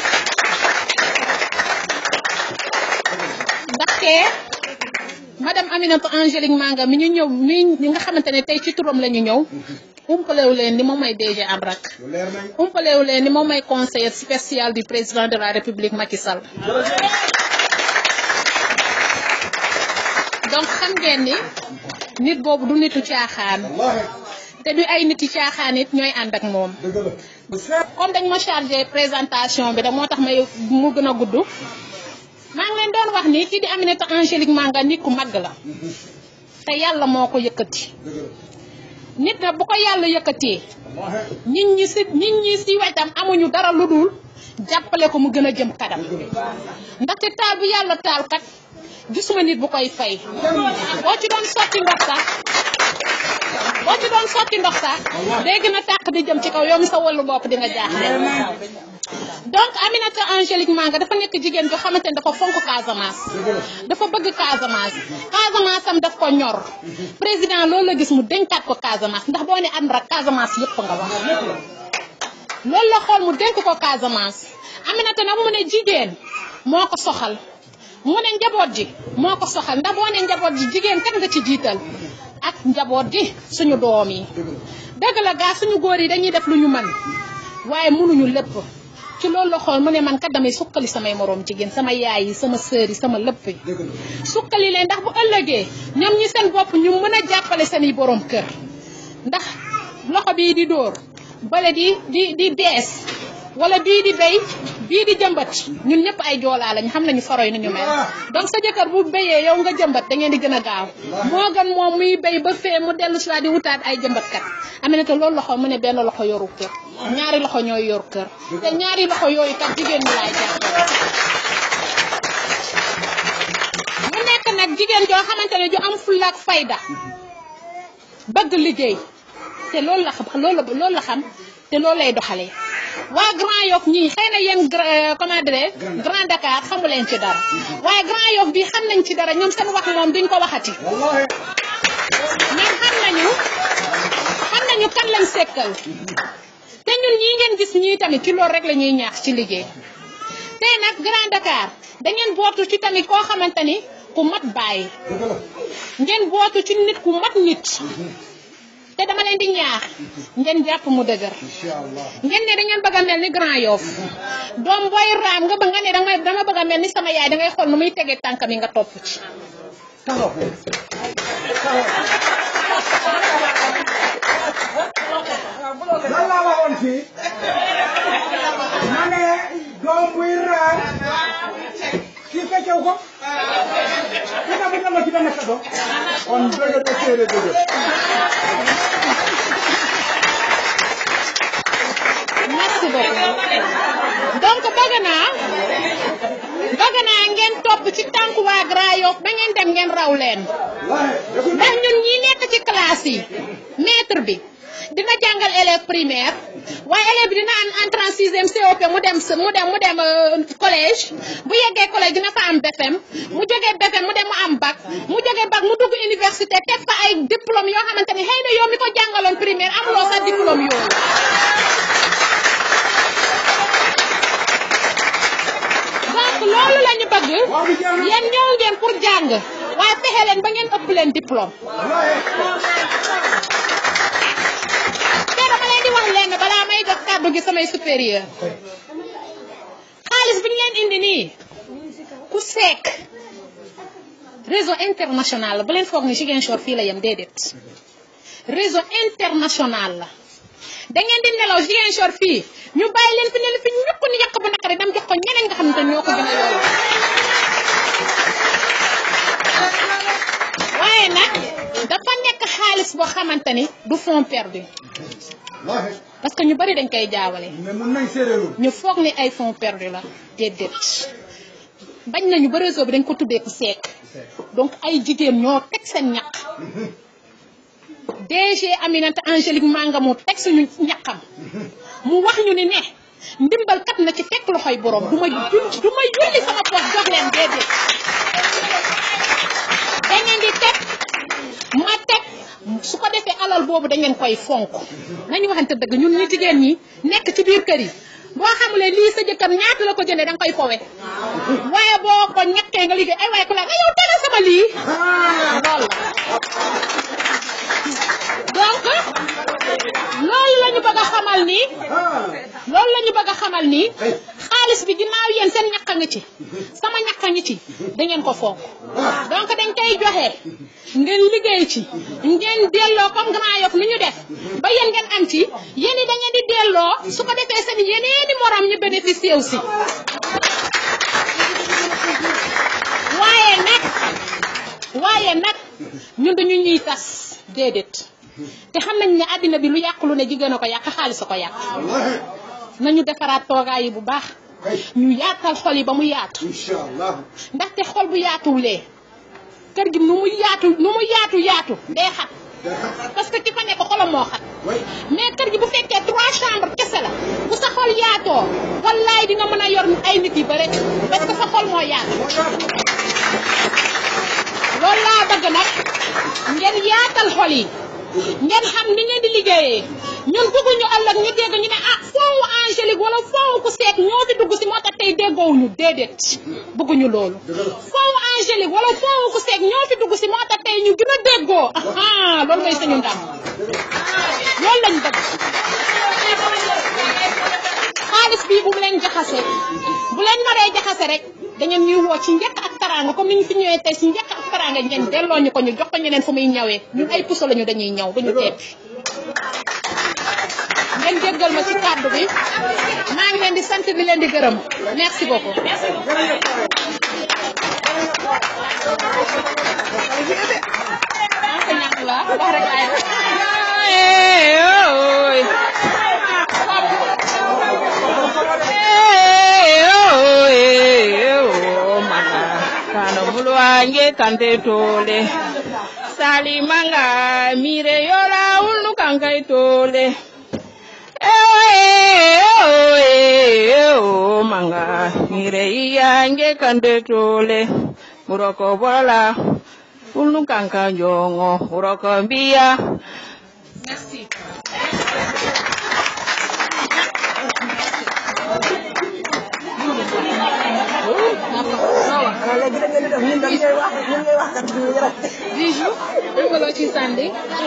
Speaker 5: ndaxte madame Aminata Angélique Manga mi ñu ñëw mi ñi nga xamante ne tey ci turam la ñu ñëw umpalewu leen ni moom may DG ANRAC umpalewu leen ni moom may conseiller spécial du président de la république Macky Sall donc xam ngeen ni nit boobu du nitu caaxaan te du ay niti caaxaan it ñooy ànd ak moom comme dañ ma chargé présentation bi da moo tax may mu gën a gudd maa ngi leen doon wax ni kii di Aminata Angélique Manga nit ku màgg la te yàlla moo ko yëkkati nit na bu ko yàlla yëkkatee nit ñi si nit ñi si wetam amuñu dara lu dul jàppale ko mu gën a jëm kanam ndaxte taal bu yàlla taal kat gisuma nit bu koy fay boo ci doon sotti ndox sax boo ci doon sotti ndox sax day gën a tàq di jëm ci kaw yow mi sa wàllu bopp di nga jaaxle donc Aminata Angélique Manga dafa nekk jigéen joo xamante ne dafa fonk Casamance dafa bëgg Casamance Casamance am daf ko ñor président loolu la gis mu dénkaat ko Casamance ndax boo ne ANRAC Casamance yëpp nga wax loolu la xool mu dénk ko Casamance Aminata nag mu ne jigéen moo ko soxal mu ne njaboot ji moo ko soxal ndax boo ne njaboot ji jigéen kat nga ci jiital ak njaboot ji suñu doom yi dëgg la gaa suñu góor yi dañuy def lu ñu mën waaye mënuñu lépp ci loolu la xool mu ne man kat damay sukkali samay moroom jigéen sama yaay yi sama sœur yi sama lépp yi sukkali leen ndax bu ëllëgee ñoom ñi seen bopp ñu mën a jàppale seeni borom kër ndax loxo bii di dóor bale di di di bees wala bii di béy bii di jëmbat ñun ñëpp ay joolaa lañ xam nañu faro yi ni ñu mel donc sa jëkkër bu béyee yow nga jëmbat da ngeen di gën a gaaw moo gën moom muy béy ba fee mu dellu si waat di wutaat ay jëmbatkat Aminata loolu loxo mu ne benn loxo yoru kër ñaari loxo ñooy yor kër te ñaari loxo yooyu kat jigéen ñi laay jàppale mu nekk nag jigéen joo xamante ne ju am fulla ak fayda bëgg liggéey te loolu la xam loolu loolu la xam te loolu lay doxalee waa Grand Yoff ñii xëy na yéen comment dire Grand Dakar xamu leen ci dara waaye Grand Yoff bi xam nañ ci dara ñoom seen wax moom duñ ko waxati ñoom xam nañu xam nañu kan lañ sekkal te ñun ñii ngeen gis ñii tamit ci loolu rek la ñuy ñaax ci liggéey tey nag Grand Dakar da ngeen bootu ci tamit koo xamante ni ku mat bàyyi ngeen bootu ci nit ku mat nit te dama leen di ñaax ngeen jàpp mu dëgër ngeen ne da ngeen bëgg a mel ni Grand Yoff doom booy raam nga bëgg nga ne dama dama bëgg a mel ni sama yaay da ngay xool nu muy tegee tànkam yi nga topp ci.
Speaker 6: lan laa waxoon fii ma ne doom buy raam kii fekkew ko kita bu dama kita nekk do on dëgg de séeré dëgg
Speaker 5: merci beaucoup donc bëgg naa bëgg naa ngeen topp ci tànku waa Grand Yoff ba ngeen dem ngeen raw leen ndax ñun ñi nekk ci classe yi maître bi dina jàngal élève primaire waaye élève bi dina am entrée en sixième COP mu dem mu dem mu dem collège bu yeggee collège dina fa am BFM mu jógee BFM mu dem mu am bac mu jógee bac mu dugg université teg fa ay diplôme yoo xamante ni xëy na yow mi ko jàngaloon primaire amuloo sa diplôme yooyu loolu la ñu bëgg yéen ñëw ngeen pour jàng waaye fexe leen ba ngeen ëpp leen diplôme te dama leen di wax leen balaa may jox kàddu gi samay supérieur xaalis bi ñu leen indi nii ku seek réseau international la bu leen foog ni Ziguinchor fii la yem déedéet réseau international la da ngeen di nelaw Ziguinchor fii ñu bàyyi leen fi ne la fi ñukk ni yàq bu naqari dem jox ko ñeneen nga xam ne ñoo ko gën a yow waaye nag dafa nekk xaalis boo xamante ni du fond perdu parce que ñu bari dañ koy jaawale ñu foog ni ay fonds perdu la déedéet bañ nañu ba réseau bi dañ ko tuddee ku seek donc ay jigéen ñoo teg seen ñaq DG Aminata Angélique Manga mu teg suñu ñaqam mu wax ñu ni ne ndimbal kat na ci fekk loxoy borom du ma jul du ma julli sama poos jox leen déedéet da ngeen di teg ma teg su ko defee alal boobu da ngeen koy fonk nañu waxante dëgg ñun ñu jigéen ñi nekk ci biir kër yi boo xamulee lii sa jëkkër ñaata la ko jëndee da nga koy fowe waaye boo ko ñàkkee nga liggéey ay waaye ku la nga yow tegal sama lii loolu la donc loolu la ñu bëgg a xamal nii loolu la ñu bëgg a xamal nii xaalis bi ginnaaw yéen seen ñàkk a ngi ci sama ñàkk a ngi ci da ngeen ko fonk donc dañ koy joxe ngeen liggéey ci ngeen delloo comme Grand Yoff ni ñu def ba yéen ngeen am ci yéen da ngeen di delloo su ko defee seen yeneeni morom ñu bénéficier aussi waaye nag waaye nag ñun dañu ñuy tas déedéet te xam nañ ne àddina bi lu yàq lu ne jigéen a ko yàq xaalis a ko yàq nañu defaraat toogaay yi bu baax ñu yaatal xol yi ba mu yaatu ndaxte xol bu yaatuwulee kër gi nu mu yaatu nu mu yaatu yaatu day xat parce que ki fa nekk xolam moo xat mais kër gi bu fekkee trois chambres kese la bu sa xol yaatoo wallaay dina mën a yor ay nit yi bare parce que sa xol moo yaatu loolu laa bëgg nag ngeen yaatal xol yi ngeen xam ni ngeen di liggéeyee ñun bëgguñu ëllëg ñu dégg ñu ne ah foowu Angélique wala foowu ku seek ñoo fi dugg si moo tax tey déggoowuñu déedéet bëgguñu loolu foowu Angélique wala foowu ku seek ñoo fi dugg si moo tax tey ñu gën a déggoo ah loolu mooy sañu ndam loolu lañ bëgg xaalis bii bu mu leen jaxase bu leen naree jaxase rek da ngeen ñuy woo ci njëkk ak taraanga comme ni ñu fi ñëwee tey si njëkk ak taraanga ngeen delloo ñu ko ñu jox ko ñeneen fu muy ñawee ñun ay puso lañu dañuy ñaw duñu teet ngeen jéggal ma ci kàddu bi maa ngi leen di sant di leen di gërëm merci beaucoup.
Speaker 11: wange kante tole salimanga mire yola ulu kankai tole eo manga mire iyange kante tole muroko bola ulu kanka jongo muroko mbia
Speaker 5: merci Bijou am nga loo ci sànni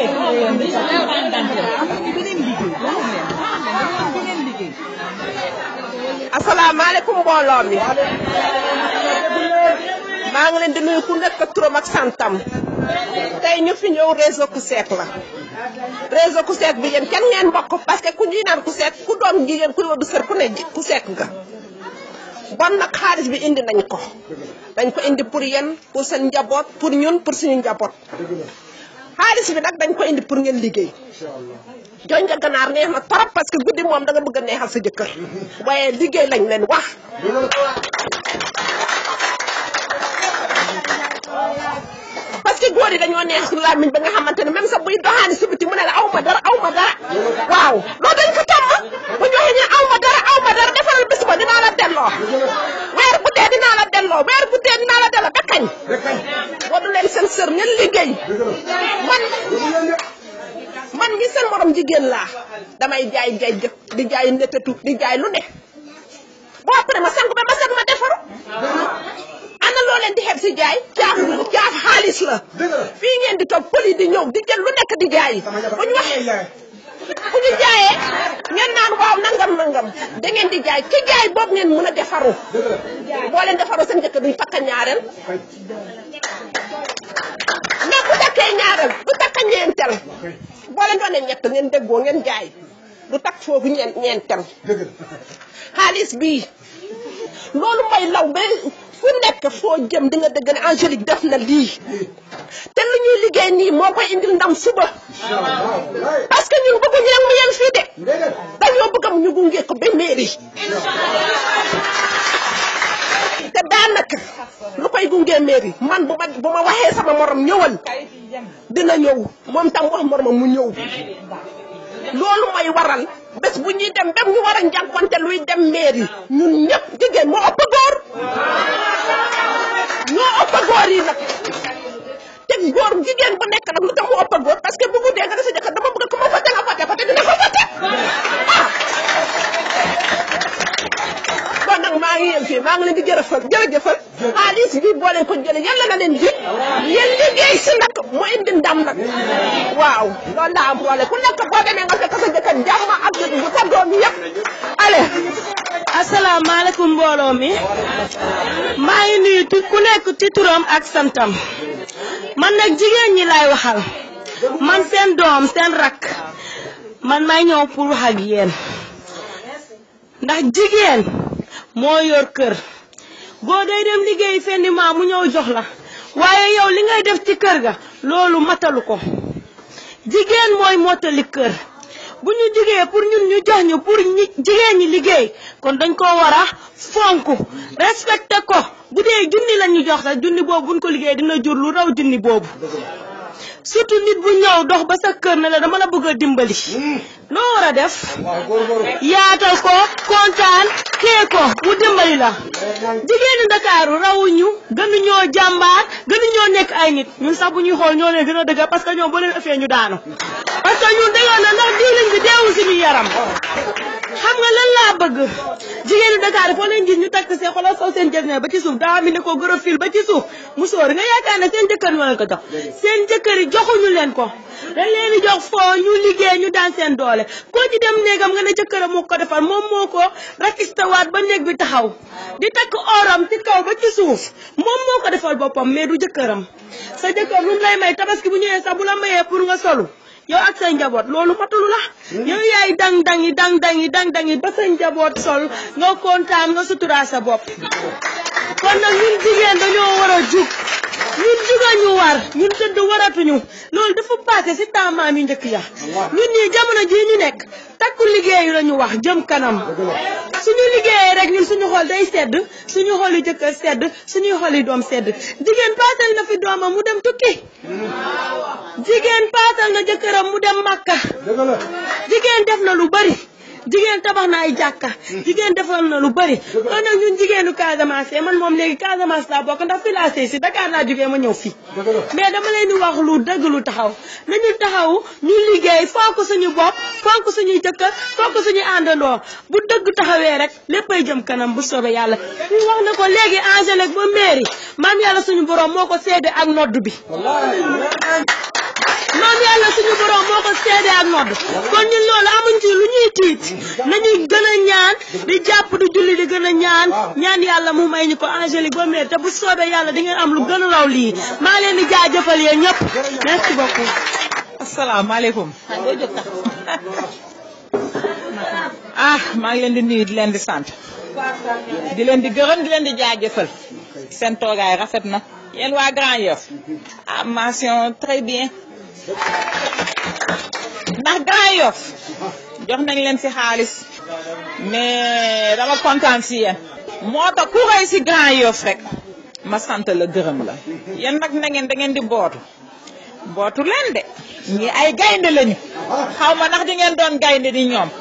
Speaker 12: asalaamaaleykum mbooloo mi maa ngi leen di nuyu ku nekk turam ak santam tey ñu fi ñëw réseau Kuseek la réseau Kuseek bi yéen kenn ngeen bokk parce que ku ñuy naan Kuseek ku doom jigéen ku wadu sër ku ne Kuseek nga bon nag xaalis bi indi nañ ko dañ ko indi pour yéen pour seen njaboot pour ñun pour suñu njaboot xaalis bi nag dañ ko indi pour ngeen liggéey joñ nga ganaar neex na trop parce que guddi moom da nga bëgg a neexal sa jëkkër waaye liggéey lañ leen wax parce que góor yi dañoo neex làmmiñ ba nga xamante ne même sax buy doxaani si biti mu ne la aw ma dara aw ma dara waaw loolu dañ ko tàmm bu ñu waxee ne aw ma dara aw ma dara defaral bis ba dinaa la delloo weer bu dee dinaa la delloo weer bu dee dinaa la delloo ba kañ wadu leen seen sër ngeen liggéey man man ngi seen morom jigéen laa damay jaay jaay jëf di jaay netetu di jaay lu ne boo après ma sang ba ma set ma defaru ana loo leen di xeeb si jaay caaf caaf xaalis la fii ngeen di toog pël yi di ñëw di jël lu nekk di jaay bu ñu waxee bu ñu jaayee ngeen naan waaw nangam nangam da ngeen di jaay ci jaay boobu ngeen mën a defaru boo leen defaru seen njëkk duñ takka ñaareel mais bu takkee ñaareel du takka ñeenteel boo leen doonee ñett ngeen déggoo ngeen jaay du takk foofu ñeen ñeenteel xaalis bii loolu mooy law ba fu nekk foo jëm di nga dëgg ne Angélique def na lii te lu ñuy liggéey nii moo koy indil ndam suba parce que ñun bëgguñu nag mu yem fii de dañoo bëgg am ñu gunge ko ba mairie te daanaka lu koy gunge mairie man bu ma bu ma waxee sama morom ñëwal dina ñëw moom tam wax moromam mu ñëw loolu mooy waral bés bu ñuy dem dem ñu war a njànkonte luy dem mairie ñun ñëpp jigéen moo ëpp góor ñoo ëpp góor yi nag te góor jigéen bu nekk nag lu tax mu ëpp góor parce que bu guddee nga ne sa jëkkër dama bëgg ku ma voté nga voté ko te dina ko voté ah kon nag maa ngi yem fii maa ngi leen di jërëfal jërëjëfal xaalis bi boo leen ko jëlee yàlla na leen ji yéen liggéey si nag mu indi ndam nag waaw loolu laa am problème ku nekk boo demee nga fekk sa jëkkër jàmm ak bu sa doom yëpp allez
Speaker 13: asalaamaaleykum mbooloo mi maa ngi nuyu tu ku nekk ci turam ak santam man nag jigéen ñi laay waxal man seen doom seen rakk man may ñëw pour wax ak yéen ndax jigéen moo yor kër góor day dem liggéey fenn maa mu ñëw jox la waaye yow li ngay def ci kër ga loolu matalu ko jigéen mooy mottali kër bu ñu jigee pour ñun ñu jox ñu pour ñi jigéen ñi liggéey kon dañ ko war a fonk respecté ko bu dee junni la ñu jox sax junni boobu buñ ko liggéey dina jur lu raw junni boobu surtout nit bu ñëw dox ba sa kër ne la dama la bëgg a dimbali loo war a def yaatal ko kontaan kee ko mu dimbali la jigéenu Ndakaaru rawuñu gënuñoo jàmbaar gënuñoo nekk ay nit ñun sax bu ñuy xool ñoo leen gën a dëgg parce que ñoom boo leen ëffee ñu daanu parce que ñun dañoo ne ndax diwlin bi deewul suñu yaram xam nga lan laa bëgg jigéenu Dakar foo leen gis ñu takk see xoolal soo seen jël ba ci suuf daa mi ne ko gërë fil ba ci suuf mu sóor nga yaakaar ne seen jëkkër ñoo leen ko jox seen jëkkër yi joxuñu leen ko dañ leen di jox foo ñu liggéey ñu daan seen doole koo ci dem néegam nga ne jëkkëram moo ko defar moom moo ko rakistawaat ba néeg bi taxaw di takk oram ci kaw ba ci suuf moom moo ko defal boppam mais du jëkkëram sa jëkkër lu mu lay may tabaski bu ñëwee sax bu la mayee pour nga solu yow ak say njaboot loolu matalu la yow yaay dang dangi dang dangi dang dangi ba sa njaboot sol nga kontaan nga suturaa sa bopp kon nag ñun jigéen dañoo war a jug ñun juga ñu war ñun tëdd waratuñu loolu dafa passé si taamaam yu njëkk ya ñun ñii jamono jii ñu nekk takku liggéeyu la ñu wax jëm kanam suñu liggéeyee rek ñun suñu xol day sedd suñu xol yi jëkkër sedd suñuy xol yi doom sedd jigéen paasal na fi doomam mu dem tukki jigéen paasal na jëkkëram mu dem màkka jigéen def na lu bari jigéen tabax na ay jàkka jigéen defal na lu bari kon nag ñun jigéenu Casamance man moom léegi Casamance laa bokk ndax fii laa sëy si Dakar laa jógee ma ñëw fii mais dama leen di wax lu dëgg lu taxaw nañu taxaw ñu liggéey fonk suñu bopp fonk suñuy jëkkër fonk suñu àndandoo bu dëgg taxawee rek léppay jëm kanam bu soobee yàlla ñu wax na ko léegi Angélique ba mairie maam yàlla suñu borom moo ko seede ak nodd bi maam yàlla suñu borom moo ko seede ak nodd kon ñun loolu amuñ ci lu ñuy tiit nañuy gën a ñaan di jàpp di julli di gën a ñaan ñaan yàlla mu may ñu ko Angélique ba mairie te bu soobee yàlla di ngeen am lu gën a raw lii maa leen di jaajëfal yéen ñëpp merci beaucoup.
Speaker 4: asalaamaaleykum. ah maa ngi leen di nuyu di leen di sant di leen di gërëm di leen di jaajëfal seen toogaay rafet na yéen waa Grand Yoff ah mention très bien ndax Grand Yoff jox nañ leen si xaalis mais dama kontaan si yéen moo tax ku xëy si Grand Yoff rek ma sant la gërëm la yéen nag na ngeen da ngeen di bootu bootu leen de ñi ay gaynde lañu xaw ma ndax di ngeen doon gaynde ni ñoom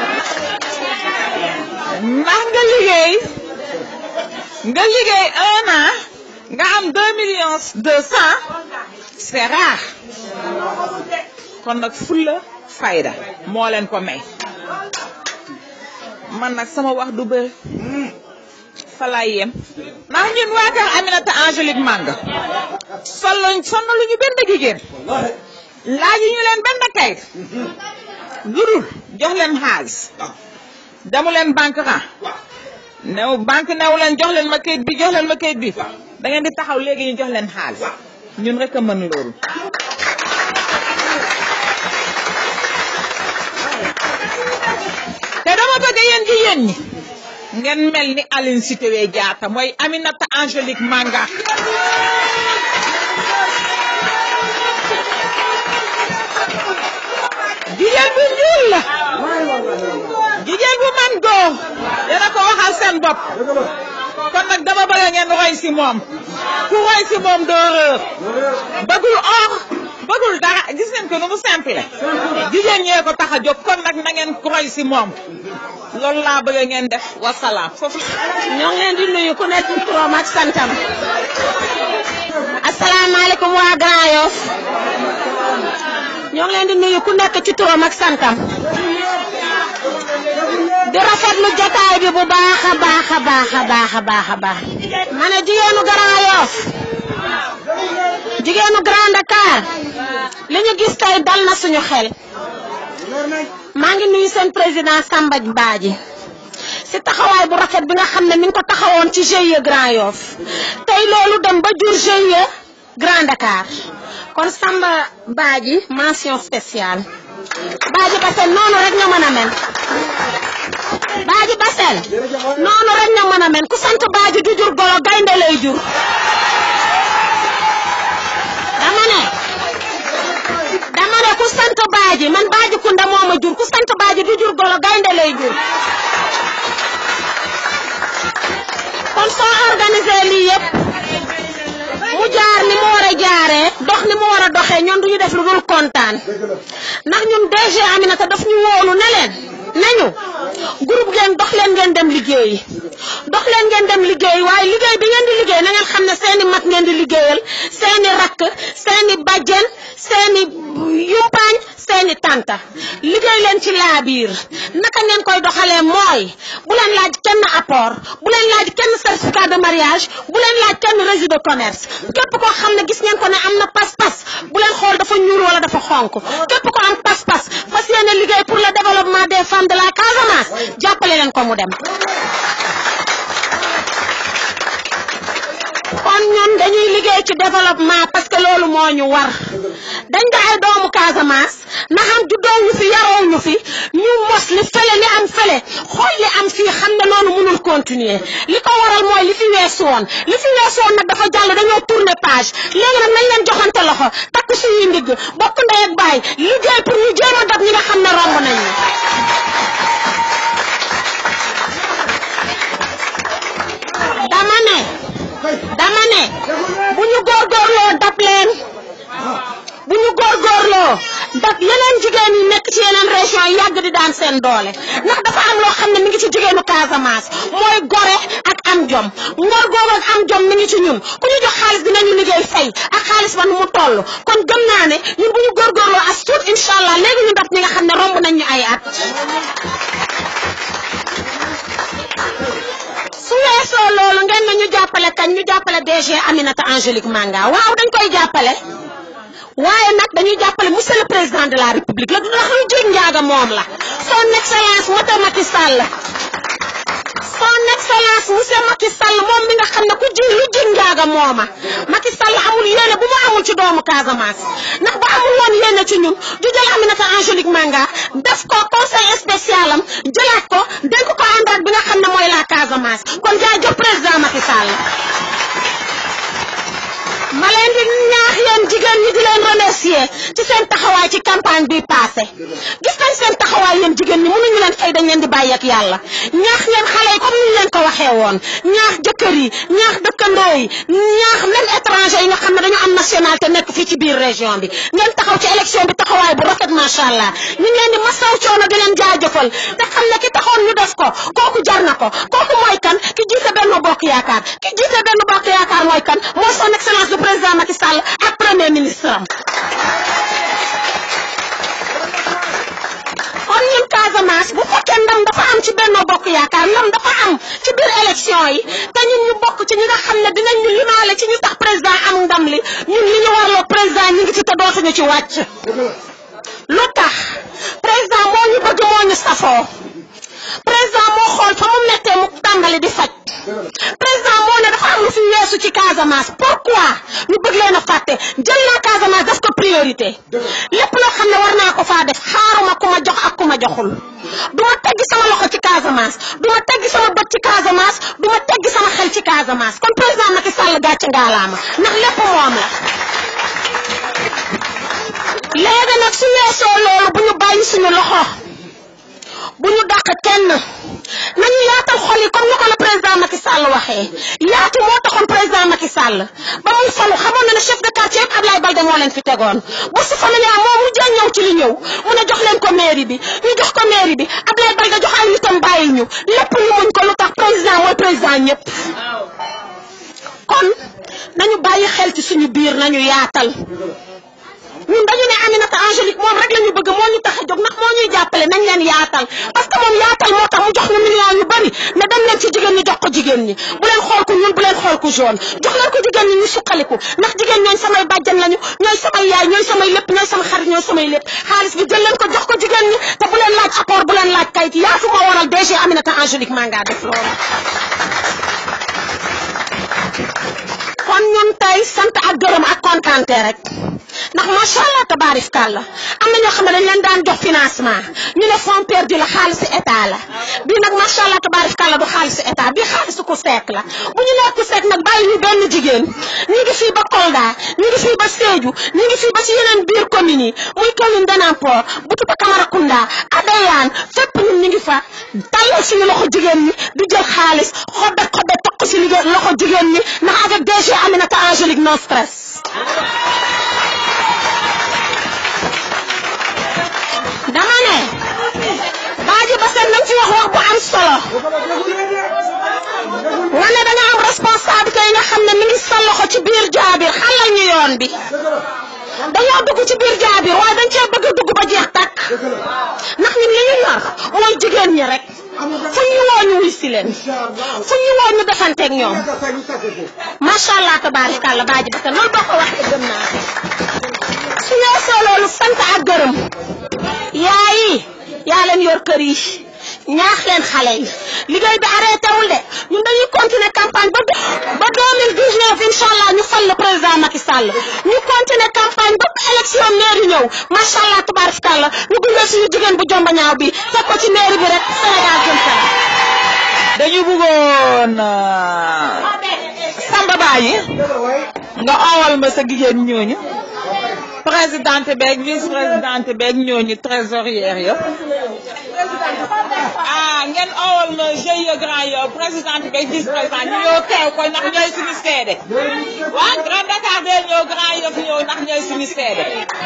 Speaker 4: ndax nga liggéey nga liggéey un an nga am deux millions deux cent c'est rare kon nag fulla fayda moo leen ko may man nag sama wax du bëri fa laay yem ndax ñun waa kër Aminata Angélique Manga solo sonn lu ñu benn jigéen laaju ñu leen benn kayit lu dul jox leen xaalis demu leen banque ra new banque new leen jox leen ma kayit bi jox leen ma kayit bi da ngeen di taxaw léegi ñu jox leen xaalis ñun rek a mën loolu te dama bëgg yéen jigéen ñi ngeen mel ni Aline Sitoé Diatta mooy Aminata Angélique Manga jigéen bu ñuul la jigéen bu man góor dina ko waxal seen bopp kon nag dama bëgg ngeen roy si moom ku roy si moom doo réer bëggul or bëggul dara gis ngeen ko nu mu simple jigéen ñee ko tax a jóg kon nag na ngeen roy si moom loolu laa bëgg ngeen def wasalaam foofu
Speaker 3: ñoo ngi leen di nuyu ku nekk turam ak santam asalaamaaleykum waa Grand Yoff ñoo ngi leen di nuyu ku nekk ci turam ak santam di rafetlu jotaay bi bu baax a baax a baax a baax a baax a baax ma ne jigéenu Grand Yoff jigéenu Grand Dakar li ñu gis tey dal na suñu xel maa ngi nuyu seen président Samba Badji si taxawaay bu rafet bi nga xam ne mi ngi ko taxawoon ci GIE Grand Yoff tey loolu dem ba jur GIE Grand Dakar kon Samba Badji mention spéciale Badji Bassel noonu rek nga mën a mel Badji Bassel noonu rek nga mën a mel ku sant Badji du jur golo gaynde lay jur dama ne dama ne ku sant Badji man Badji Kunda moo ma jur ku sant Badji du jur golo gaynde lay jur kon soo organisé lii yëpp mu jaar ni mu war a jaaree dox ni mu war a doxee ñoom duñu def lu dul kontaan ndax ñun DG Aminata daf ñu wóolu ne leen nañu groupe ngeen dox leen ngeen dem liggéeyi dox leen ngeen dem liggéeyi waaye liggéey bi ngeen di liggéey na ngeen xam ne seeni mag ngeen di liggéeyal seeni rakk seeni bajjen seeni yumpaañ seeni tanta liggéey leen ci laabiir naka ngeen koy doxalee mooy bu leen laaj kenn apport bu leen laaj kenn certificat de mariage bu leen laaj kenn registre de commerce képp koo xam ne gis ngeen ko ne am na pas-pas bu leen xool dafa ñuul wala dafa xonk képp ko am pas-pas fas yéene liggéey pour le développement des femmes de la Casamance jàppale leen ko mu dem kon ñun dañuy liggéey ci développement parce que loolu moo ñu war dañ da ay doomu Casamance na xam juddoo ñu fi yaroo ñu fi ñu mos li fële li am fële xool li am fii xam ne noonu mënul continuer li ko waral mooy li fi weesu woon li fi weesu woon nag dafa jàll dañoo tourner page léegi nag nañ leen joxante loxo takk suñuy ndigg bokk ndey ak baay liggéey pour ñu jéem a dab ñi nga xam ne romb nañ ñu dama ne dama ne bu ñu góorgóorloo dab leen bu ñu góorgóorloo dab yeneen jigéen yi nekk ci yeneen région yi yàgg di daan seen doole ndax dafa am loo xam ne mi ngi ci jigéenu Casamance mooy gore ak am jom ngor googu ak am jom mi ngi ci ñun ku ñu jox xaalis dinañu liggéey fay ak xaalis ba nu mu toll kon gëm naa ne ñun bu ñu góorgóorloo as tuut incha allah léegi ñu dab ñi nga xam ne romb nañ ñu ay at su weesoo loolu ngeen ne ñu jàppale kañ ñu jàppale DG Aminata Angélique Manga waaw dañ koy jàppale waaye nag dañuy jàppale monsieur le président de la république la ndax lu jig njaaga moom la son excellence monsieur Macky Sall son excellence monsieur Macky Sall moom mi nga xam ne ku ji lu jig njaaga mooma Macky Sall amul yéene bu mu amul ci doomu Casamance ndax bu amul woon yéene ci ñun du jël Aminata Angélique Manga def ko conseil spécial am jëlaat ko dénk ko àndaat bi nga xam ne mooy la Casamance kon jaajëf président Macky Sall ma leen di ñaax yéen jigéen ñi di leen remercier ci seen taxawaay ci campagne bi passé gis nañ seen taxawaay yéen jigéen ñi mënuñu leen fay dañ leen di bàyyi ak yàlla ñaax ngeen xale yi comme ni ñu leen ko waxee woon ñaax jëkkër yi ñaax dëkkandoo yi ñaax même étranger yi nga xam ne dañu am nationalité nekk fii ci biir région bi ngeen taxaw ci élection bi taxawaay bu rafet macha allah ñu ngi leen di masaw coono di leen jaajëfal te xam ne ki taxoon ñu def ko kooku jar na ko kooku mooy kan ki jiite benn bokk yaakaar ki jiite benn bokk yaakaar mooy kan mooy son excellence le président Macky Sall ak premier ministre am kon ñun Casamance bu fekkee ndam dafa am am ci Benno Bokk Yaakaar ndam dafa am ci biir élection yi te ñun ñu bokk ci ñi nga xam ne dinañ ñu limaale ci ñu tax président am ndam li ñun li ñu warloo président ñu ngi ci te dootuñu ci wàcc lu tax président moo ñu bëgg moo ñu safoo président moo xool fa mu mettee mu tàmbali di faj président moo ne dafa am lu fi weesu ci Casamance pourquoi ñu bëgg leen a fàtte jël naa Casamance def ko priorité lépp loo xam ne war naa ko faa def xaaruma ku ma jox ak ku ma joxul du ma teggi sama loxo ci Casamance du ma teggi sama bët ci Casamance du ma teggi sama xel ci Casamance kon président Macky Sall gàcce ngaalaama ndax lépp moom la léegi nag su weesoo loolu bu ñu bàyyi suñu loxo bu ñu dàq kenn nañu yaatal xol yi comme ni ko le président Macky Sall waxee yaatu moo taxoon président Macky Sall ba muy falu xamoon na ne chef de quartier yëpp Ablaye Balde moo leen fi tegoon bourse familiale moo mujjee ñëw ci li ñëw mu ne jox leen ko mairie bi ñu jox ko mairie bi Ablaye Balde jox ay nitam bàyyi ñu lépp ñu muñ ko lu tax président mooy président ñëpp kon nañu bàyyi xel ci suñu biir nañu yaatal ñun dañu ne Aminata Angélique moom rek la ñu bëgg moo ñu tax a jóg ndax moo ñuy jàppale nañ leen yaatal parce que moom yaatal moo tax mu jox ñu millions yu bari ne dem leen ci jigéen ñi jox ko jigéen ñi bu leen xool ku ñun bu leen xool ku jaune jox leen ko jigéen ñi ñu suqaliku ndax jigéen ñooy samay bàjjan lañu ñooy samay yaay ñooy samay lépp ñooy sama xarit ñooy samay lépp xaalis bi jël leen ko jox ko jigéen ñi te bu leen laaj apport bu leen laaj kayit yaatu moo waral DG Aminata Angélique maa ngaa def loolu kon ñun tey sant ak gërëm ak kontaante rek ndax macha allah tabaarif kàlla am na ñoo xam ne dañ leen daan jox financement ñu ne fonds perdu la xaalisu état la bii nag macha allah tabaarif kàlla du xaalisu état bii xaalisu ku seek la bu ñu nekk ku seek nag bàyyi ñu benn jigéen ñu ngi fii ba Kolda ñu ngi fii ba Sédhiou ñu ngi fii ba si yeneen biir communes yi muy commune Danampor Boutoupa Camaracounda Adéane fépp ñun ñu ngi fa tàllal suñu loxo jigéen ñi di jël xaalis xobet xobet toq si liggéey loxo jigéen ñi ndax avec DG Aminata Angélique no stress dama ne baaji ba seen nañ ci wax wax bu am solo nga ne danga am responsabilité yi nga xam ne mi ngi sa loxo ci biir jaabir xalal ñu yoon bi dañoo dugg ci biir jaabir waaye dañ cee bëgg a dugg ba jeex tàkk ndax ñun li ñu yor mooy jigéen ñi rek fu ñu woo ñu wuy si leen fu ñu woo ñu defanteeg ñoom macha allah tabaarikàlla baaji ba seen loolu boo ko waxee gëm naa su weesoo loolu sant ak gërëm yaay yi yaa leen yor kër yi ñaax leen xale yi liggéey bi arrêté wul de ñun dañuy continuer campagne ba ba 2019 incha allah ñu fal le président Macky Sall ñu continuer campagne ba élection mairie ñëw macha allah tabaarikàlla ñu gunge suñu jigéen bu jomba ñaaw bi teg ko ci mairie bi rek Sénégal jëm kanam.
Speaker 4: dañu bëggoon Samba Baye nga owal ma sa jigéen ñooñu présidente beeg vice présidente beeg ñooñu trésorière yëpp ah ngeen owal ma GIE Grand Yoff présidente beeg vice présidente ñu ñëw teew ko ndax ñooy suñu seede waa Grand Dakar bee ñëw Grand Yoff ñëw ndax ñooy suñu seede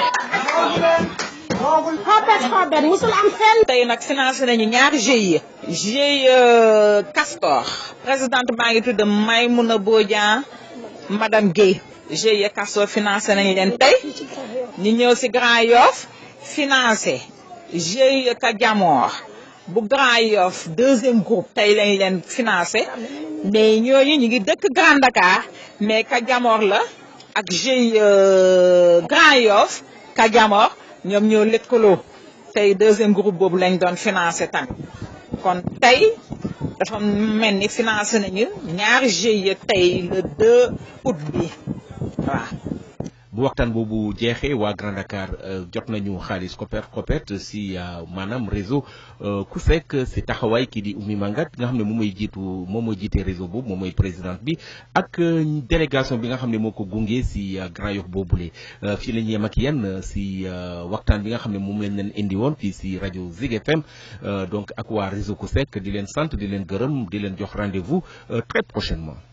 Speaker 3: xobet xobet musul am fenn
Speaker 4: tey nag financé nañu ñaari GIE GIE Castor présidente baa ngi tudd Maymouna Bodian madame Guèye GIE Castor financé nañ leen tey ñu ñëw si Grand Yoff financé GIE Kadiamor bu Grand Yoff deuxième groupe tey lañ leen financé mais ñooñu ñu ngi dëkk Grand Dakar mais Kadiamor la ak GIE Grand Yoff Kadiamor ñoom ñoo lëkkaloo tey deuxième groupe boobu lañ doon financé tamit kon tey dafa mel ni financé nañu ñaari GIE tey le 2 août bi waaw.
Speaker 1: bu waxtaan boobu jeexee waa Grand Dakar jot nañu xaalis Copper Copet si maanaam réseau ku fekk si taxawaay kii di Oumy Mangat nga xam ne moom mooy jiitu moom mooy jiite réseau boobu moom mooy présidente bi ak délégation bi nga xam ne moo ko gunge si Grand Yoff boobule fii la ñu yem ak yéen si waxtaan bi nga xam ne moom lañ leen indi woon fii si rajo Zig FM donc ak waa réseau ku fekk di leen sant di leen gërëm di leen jox rendez-vous très prochainement.